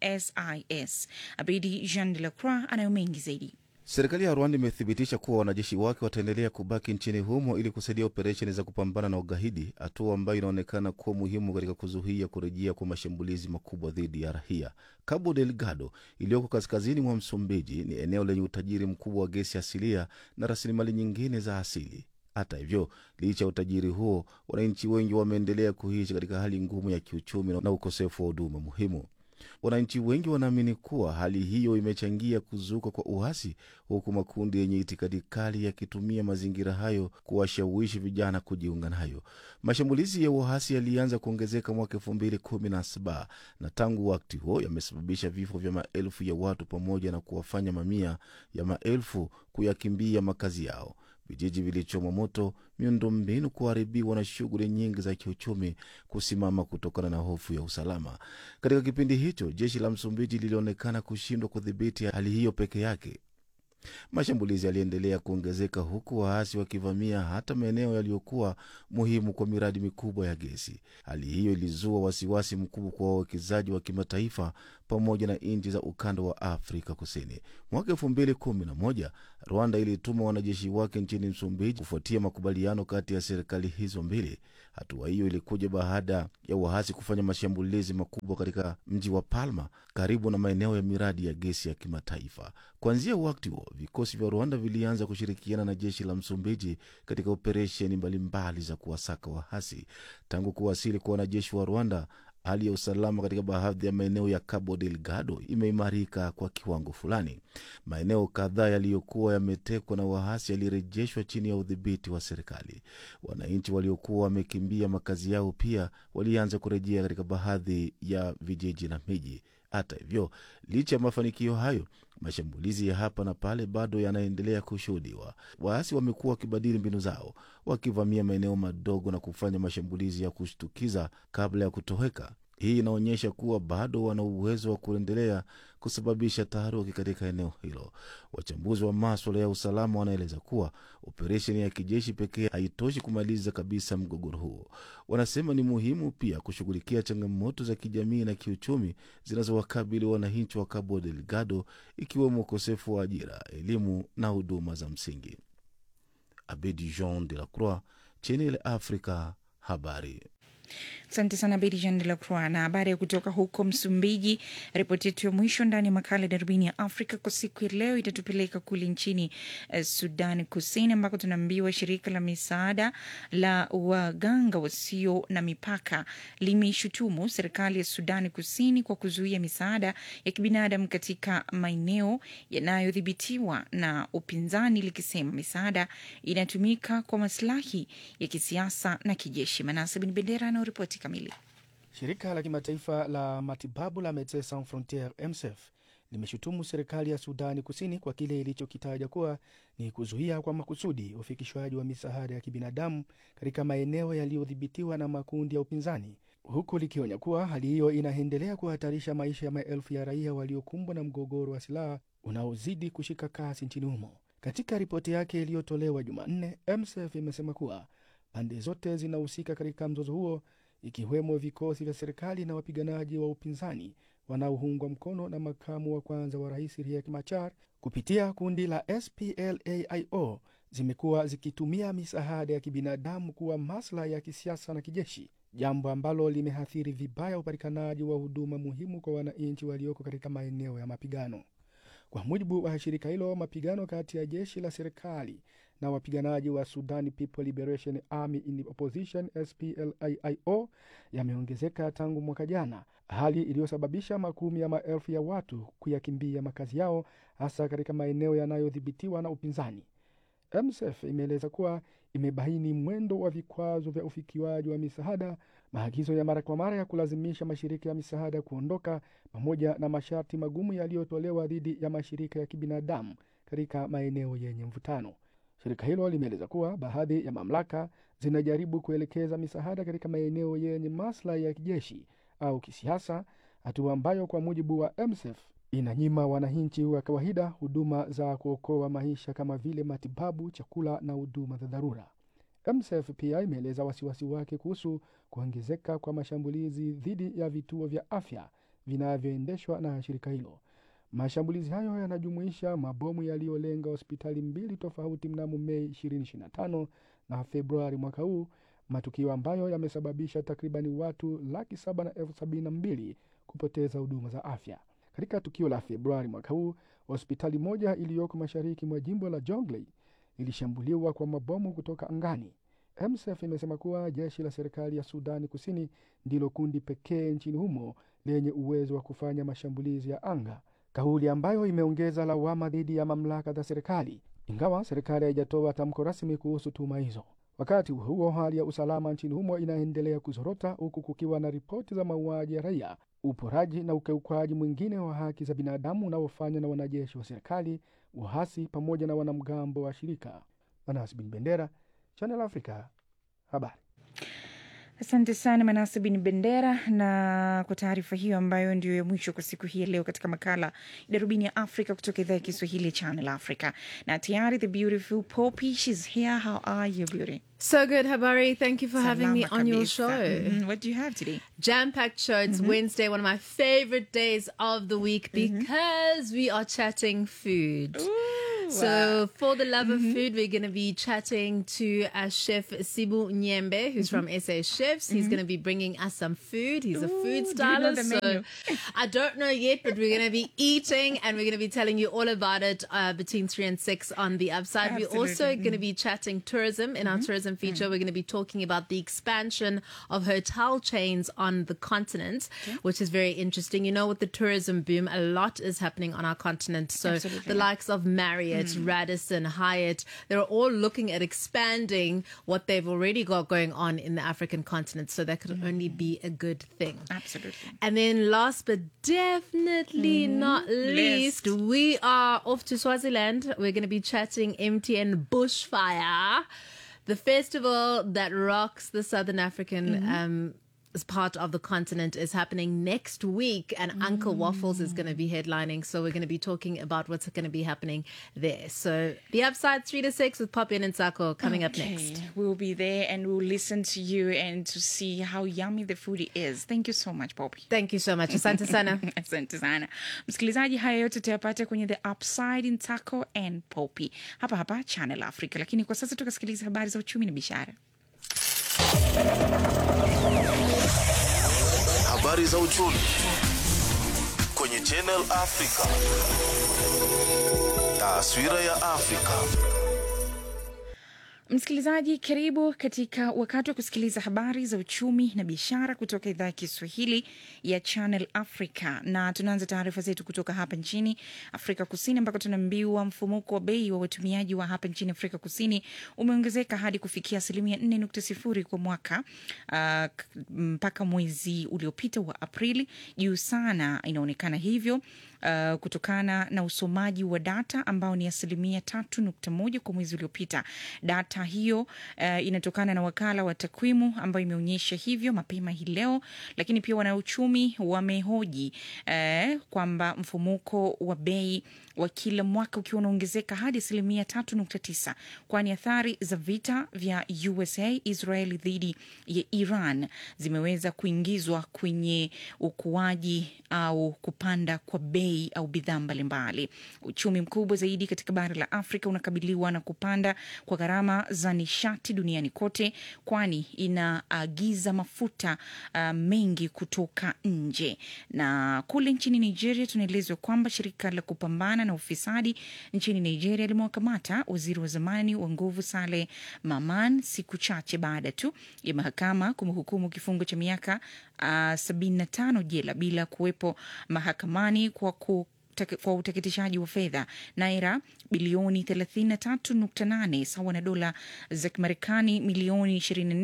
ISIS. Abidi Jean de la Croix anayo mengi zaidi. Serikali ya Rwanda imethibitisha kuwa wanajeshi wake wataendelea kubaki nchini humo ili kusaidia operesheni za kupambana na ugaidi, hatua ambayo inaonekana kuwa muhimu katika kuzuia kurejea kwa mashambulizi makubwa dhidi ya raia. Cabo Delgado iliyoko kaskazini mwa Msumbiji ni eneo lenye utajiri mkubwa wa gesi asilia na rasilimali nyingine za asili. Hata hivyo, licha ya utajiri huo, wananchi wengi wameendelea kuishi katika hali ngumu ya kiuchumi na ukosefu wa huduma muhimu. Wananchi wengi wanaamini kuwa hali hiyo imechangia kuzuka kwa uasi, huku makundi yenye itikadi kali yakitumia mazingira hayo kuwashawishi vijana kujiunga nayo. Mashambulizi ya uasi yalianza kuongezeka mwaka elfu mbili kumi na saba na tangu wakati huo yamesababisha vifo vya maelfu ya watu pamoja na kuwafanya mamia ya maelfu kuyakimbia makazi yao. vijiji vilichomwa moto, miundombinu kuharibiwa na shughuli nyingi za kiuchumi kusimama kutokana na hofu ya usalama. Katika kipindi hicho, jeshi la Msumbiji lilionekana kushindwa kudhibiti hali hiyo peke yake. Mashambulizi yaliendelea kuongezeka huku waasi wakivamia hata maeneo yaliyokuwa muhimu kwa miradi mikubwa ya gesi. Hali hiyo ilizua wasiwasi mkubwa kwa wawekezaji wa kimataifa pamoja na nchi za ukanda wa Afrika Kusini. Mwaka elfu mbili kumi na moja Rwanda ilituma wanajeshi wake nchini Msumbiji kufuatia makubaliano kati ya serikali hizo mbili. Hatua hiyo ilikuja baada ya waasi kufanya mashambulizi makubwa katika mji wa Palma karibu na maeneo ya miradi ya gesi ya kimataifa. Kuanzia wakati huo, vikosi vya Rwanda vilianza kushirikiana na jeshi la Msumbiji katika operesheni mbalimbali za kuwasaka waasi. Tangu kuwasili kwa wanajeshi wa Rwanda, hali ya usalama katika baadhi ya maeneo ya Cabo Delgado imeimarika kwa kiwango fulani. Maeneo kadhaa yaliyokuwa yametekwa na waasi yalirejeshwa chini ya udhibiti wa serikali. Wananchi waliokuwa wamekimbia makazi yao pia walianza kurejea katika baadhi ya vijiji na miji. Hata hivyo, licha ya mafanikio hayo, mashambulizi ya hapa na pale bado yanaendelea kushuhudiwa. Waasi wamekuwa wakibadili mbinu zao, wakivamia maeneo madogo na kufanya mashambulizi ya kushtukiza kabla ya kutoweka. Hii inaonyesha kuwa bado wana uwezo wa kuendelea kusababisha taharuki katika eneo hilo. Wachambuzi wa maswala ya usalama wanaeleza kuwa operesheni ya kijeshi pekee haitoshi kumaliza kabisa mgogoro huo. Wanasema ni muhimu pia kushughulikia changamoto za kijamii na kiuchumi zinazowakabili wananchi wa Cabo Delgado, ikiwemo ukosefu wa ajira, elimu na huduma za msingi. Abedi Jean de la Croix, Channel Africa, habari. Asante sana Bedi Jean de la Croix na habari ya kutoka huko Msumbiji. Ripoti yetu ya mwisho ndani ya makala darubini ya Afrika kwa siku ya leo itatupeleka kule nchini uh, Sudan Kusini, ambako tunaambiwa shirika la misaada la waganga wasio na mipaka limeishutumu serikali ya Sudan Kusini kwa kuzuia misaada ya kibinadamu katika maeneo yanayodhibitiwa na upinzani, likisema misaada inatumika kwa maslahi ya kisiasa na kijeshi. Manase Bin Bendera na ripoti kamili. Shirika la kimataifa la matibabu la Medecins Sans Frontieres MSF limeshutumu serikali ya Sudani Kusini kwa kile ilichokitaja kuwa ni kuzuia kwa makusudi ufikishwaji wa misaada ya kibinadamu katika maeneo yaliyodhibitiwa na makundi ya upinzani, huku likionya kuwa hali hiyo inaendelea kuhatarisha maisha ya maelfu ya raia waliokumbwa na mgogoro wa silaha unaozidi kushika kasi nchini humo. Katika ripoti yake iliyotolewa Jumanne, MSF imesema kuwa pande zote zinahusika katika mzozo huo ikiwemo vikosi vya serikali na wapiganaji wa upinzani wanaoungwa mkono na makamu wa kwanza wa rais Riek Machar kupitia kundi la SPLAIO zimekuwa zikitumia misaada ya kibinadamu kuwa maslahi ya kisiasa na kijeshi, jambo ambalo limeathiri vibaya upatikanaji wa huduma muhimu kwa wananchi walioko katika maeneo ya mapigano. Kwa mujibu wa shirika hilo, mapigano kati ya jeshi la serikali na wapiganaji wa Sudan People Liberation Army in Opposition SPLAIO yameongezeka tangu mwaka jana, hali iliyosababisha makumi ya maelfu ya watu kuyakimbia makazi yao, hasa katika maeneo yanayodhibitiwa na upinzani. MSF imeeleza kuwa imebaini mwendo wa vikwazo vya ufikiwaji wa misaada, maagizo ya mara kwa mara ya kulazimisha mashirika ya misaada kuondoka, pamoja na masharti magumu yaliyotolewa dhidi ya mashirika ya kibinadamu katika maeneo yenye mvutano. Shirika hilo limeeleza kuwa baadhi ya mamlaka zinajaribu kuelekeza misaada katika maeneo yenye maslahi ya kijeshi au kisiasa, hatua ambayo kwa mujibu wa MSF inanyima wananchi wa kawaida huduma za kuokoa maisha kama vile matibabu, chakula na huduma za dharura. MSF pia imeeleza wasiwasi wake kuhusu kuongezeka kwa mashambulizi dhidi ya vituo vya afya vinavyoendeshwa na shirika hilo. Mashambulizi hayo yanajumuisha mabomu yaliyolenga hospitali mbili tofauti mnamo Mei 2025 na Februari mwaka huu, matukio ambayo yamesababisha takribani watu laki saba na elfu sabini na mbili kupoteza huduma za afya. Katika tukio la Februari mwaka huu, hospitali moja iliyoko mashariki mwa jimbo la Jonglei ilishambuliwa kwa mabomu kutoka angani. MSF imesema kuwa jeshi la serikali ya Sudani Kusini ndilo kundi pekee nchini humo lenye uwezo wa kufanya mashambulizi ya anga, kauli ambayo imeongeza lawama dhidi ya mamlaka za serikali, ingawa serikali haijatoa tamko rasmi kuhusu tuhuma hizo. Wakati huo huo, hali ya usalama nchini humo inaendelea kuzorota huku kukiwa na ripoti za mauaji ya raia, uporaji na ukiukwaji mwingine wa haki za binadamu unaofanywa na wanajeshi wa serikali, waasi pamoja na wanamgambo wa shirika. Manas Bin Bendera, Channel Africa, habari. Asante sana Manase Bin Bendera, na kwa taarifa hiyo ambayo ndio ya mwisho kwa siku hii ya leo katika makala ya Darubini ya Afrika kutoka idhaa ya Kiswahili ya Channel Africa. Na tayari the beautiful Poppy, she's here. How are you, beauty? So good, Habari. Thank you for having me Salama on your kabisa. show. Mhm. What do you have today? Jam packed show. It's Wednesday, one of my favorite days of the week because we are chatting food. so, for the love of food, we're going to be chatting to our chef Sibu Nyembe, who's from SA Chefs. He's going to be bringing us some food. He's a food do you know stylist. the so, menu? I don't know yet, but we're going to be eating and we're going to be telling you all about it uh, between three and six on the upside. We're also Absolutely. going to be chatting tourism in our tourism feature. We're going to be talking about the expansion of hotel chains on the continent, which is very interesting. You know, with the tourism boom, a lot is happening on our continent. So Absolutely. the likes of Marriott, Radisson, Hyatt, they're all looking at expanding what they've already got going on in the African continent. So that could only be a good thing. Absolutely. And then last but definitely not least, we are off to Swaziland. We're going to be chatting MTN Bushfire, the festival that rocks the Southern African um, as part of the continent is happening next week and Uncle Waffles is going to be headlining. So we're going to be talking about what's going to be happening there. So the upside three to six with Poppy and Sako coming up Okay, next. We'll be there and we'll listen to you and to see how yummy the food is. Thank you so much, Poppy. Thank you so much. Asante sana. Asante sana msikilizaji, haya yote tutayapata kwenye the upside in Taco and Poppy hapa hapa Channel Africa, lakini kwa sasa tukasikiliza habari za uchumi na biashara. Habari za uchumi kwenye Channel Africa. Taswira ya Afrika. Msikilizaji, karibu katika wakati wa kusikiliza habari za uchumi na biashara kutoka idhaa ya Kiswahili ya Channel Africa, na tunaanza taarifa zetu kutoka hapa nchini Afrika Kusini, ambako tunaambiwa mfumuko wa bei wa watumiaji wa hapa nchini Afrika Kusini umeongezeka hadi kufikia asilimia 4.0 kwa mwaka uh, k- mpaka mwezi uliopita wa Aprili, juu sana inaonekana hivyo uh, kutokana na usomaji wa data ambao ni asilimia tatu nukta moja kwa mwezi uliopita. Data hiyo uh, inatokana na wakala wa takwimu ambayo imeonyesha hivyo mapema hii leo, lakini pia wanauchumi wamehoji uh, kwamba mfumuko wa bei wa kila mwaka ukiwa unaongezeka hadi asilimia tatu nukta tisa kwani athari za vita vya USA Israeli dhidi ya Iran zimeweza kuingizwa kwenye ukuaji au kupanda kwa bei au bidhaa mbalimbali. Uchumi mkubwa zaidi katika bara la Afrika unakabiliwa na kupanda kwa gharama za nishati duniani kote, kwani inaagiza mafuta uh, mengi kutoka nje. Na kule nchini Nigeria tunaelezwa kwamba shirika la kupambana na ufisadi nchini Nigeria limewakamata waziri wa zamani wa nguvu Saleh Maman siku chache baada tu ya mahakama kumhukumu kifungo cha miaka uh, 75 jela bila kuwepo mahakamani kwa ku utake- kwa uteketishaji wa fedha naira bilioni 33.8 sawa na dola za Kimarekani milioni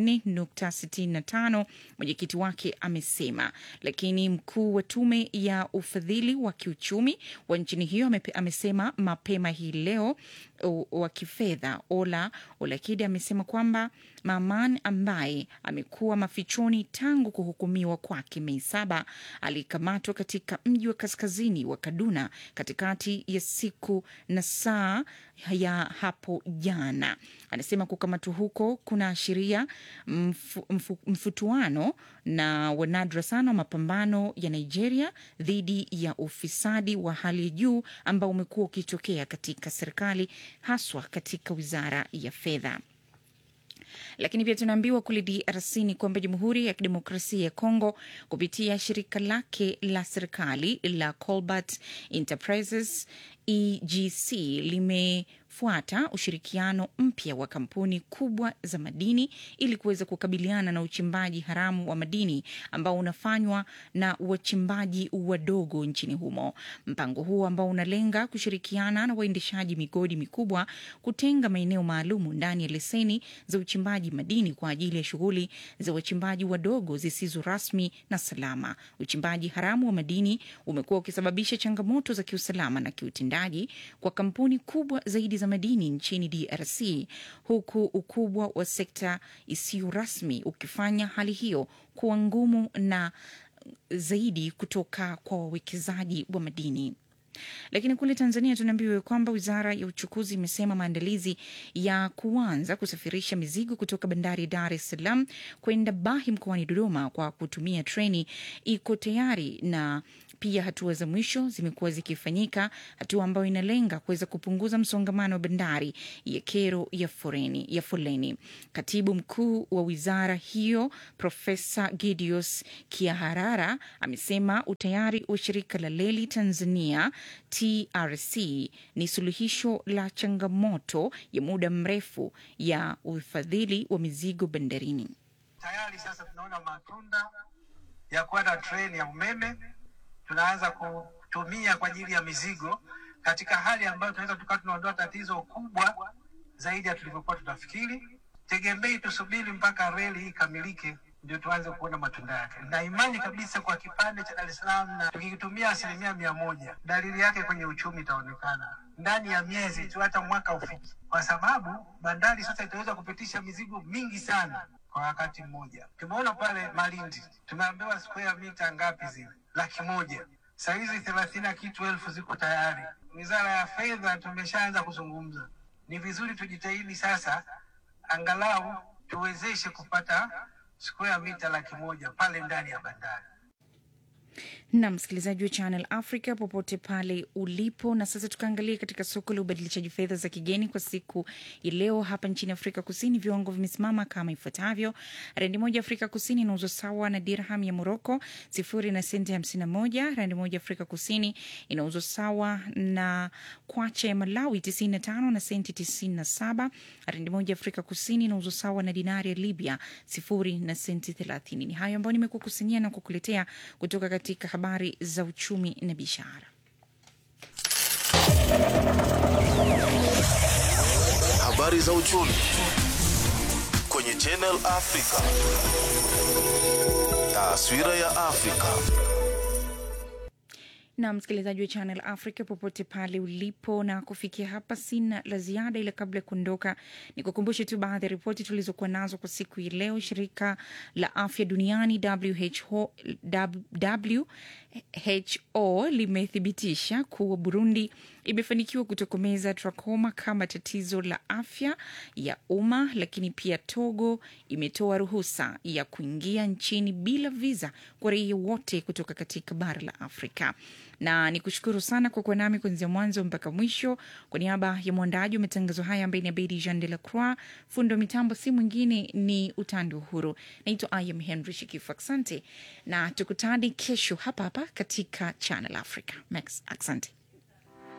24.65, mwenyekiti wake amesema. Lakini mkuu wa tume ya ufadhili wa kiuchumi wa nchini hiyo amepe- amesema mapema hii leo u- wa kifedha Ola Olakide amesema kwamba Maman ambaye amekuwa mafichoni tangu kuhukumiwa kwake Mei saba alikamatwa katika mji wa kaskazini wa Kaduna katikati ya siku na saa ya hapo jana. Anasema kukamatwa huko kunaashiria mfu, mfu, mfutuano na wanadra sana wa mapambano ya Nigeria dhidi ya ufisadi wa hali ya juu ambao umekuwa ukitokea katika serikali haswa katika wizara ya fedha lakini pia tunaambiwa kule DRC ni kwamba Jamhuri ya Kidemokrasia ya Kongo kupitia shirika lake la serikali la Colbert Enterprises EGC limefuata ushirikiano mpya wa kampuni kubwa za madini ili kuweza kukabiliana na uchimbaji haramu wa madini ambao unafanywa na wachimbaji wadogo nchini humo. Mpango huo ambao unalenga kushirikiana na waendeshaji migodi mikubwa kutenga maeneo maalumu ndani ya leseni za uchimbaji madini kwa ajili ya shughuli za wachimbaji wadogo zisizo rasmi na salama. Uchimbaji haramu wa madini umekuwa ukisababisha changamoto za kiusalama na kiutendaji kwa kampuni kubwa zaidi za za madini nchini DRC, huku ukubwa wa sekta isiyo rasmi ukifanya hali hiyo kuwa ngumu na zaidi kutoka kwa wawekezaji wa madini. Lakini kule Tanzania tunaambiwa kwamba wizara ya uchukuzi imesema maandalizi ya kuanza kusafirisha mizigo kutoka bandari ya Dar es Salaam kwenda Bahi mkoani Dodoma kwa kutumia treni iko tayari na pia hatua za mwisho zimekuwa zikifanyika, hatua ambayo inalenga kuweza kupunguza msongamano wa bandari ya kero ya foreni, ya foleni. Katibu mkuu wa wizara hiyo Profesa Gideus Kiaharara amesema utayari wa shirika la reli Tanzania TRC ni suluhisho la changamoto ya muda mrefu ya ufadhili wa mizigo bandarini. Tayari sasa tunaona matunda ya kuwa na treni ya umeme tunaanza kutumia kwa ajili ya mizigo katika hali ambayo tunaweza tukawa tunaondoa tatizo kubwa zaidi ya tulivyokuwa tunafikiri. Tegemei tusubiri mpaka reli hii ikamilike ndio tuanze kuona matunda yake, na imani kabisa kwa kipande cha Dar es Salaam, na tukikitumia asilimia mia moja, dalili yake kwenye uchumi itaonekana ndani ya miezi tu, hata mwaka ufiki, kwa sababu bandari sasa itaweza kupitisha mizigo mingi sana kwa wakati mmoja. Tumeona pale Malindi, tumeambiwa square mita ngapi zile, laki moja sahizi thelathini na kitu elfu ziko tayari. Wizara ya Fedha tumeshaanza kuzungumza, ni vizuri tujitahidi sasa, angalau tuwezeshe kupata square mita laki moja pale ndani ya bandari. na msikilizaji wa Channel Africa popote pale ulipo. Na sasa tukaangalia katika soko la ubadilishaji fedha za kigeni kwa siku ya leo hapa nchini Afrika Kusini, viwango vimesimama kama ifuatavyo: randi moja Afrika Kusini inauzwa sawa na dirham ya Moroko sifuri na senti hamsini na moja. Randi moja Afrika Kusini inauzwa sawa na kwacha ya Malawi tisini na tano na senti tisini na saba. Randi moja Afrika Kusini inauzwa sawa na dinari ya Libya sifuri na senti thelathini. Ni hayo ambayo nimekukusanyia na kukuletea kutoka katika habari za uchumi na biashara. Habari za uchumi kwenye Channel Africa. Taswira ya Afrika. na msikilizaji wa Channel Africa popote pale ulipo, na kufikia hapa sina la ziada, ila kabla ya kuondoka ni kukumbushe tu baadhi ya ripoti tulizokuwa nazo kwa siku hii leo. Shirika la afya duniani WHO, WHO limethibitisha kuwa Burundi imefanikiwa kutokomeza trakoma kama tatizo la afya ya umma, lakini pia Togo imetoa ruhusa ya kuingia nchini bila visa kwa raia wote kutoka katika bara la Afrika na ni kushukuru sana kwa kuwa nami kuanzia mwanzo mpaka mwisho. Kwa niaba ya mwandaji wa matangazo haya ambaye ni Abedi Jean de la Croix, fundo mitambo si mwingine ni Utando Uhuru. Naitwa Ayam Henry Shikifu, asante na tukutane kesho hapa hapa katika Channel Africa. Max, asante.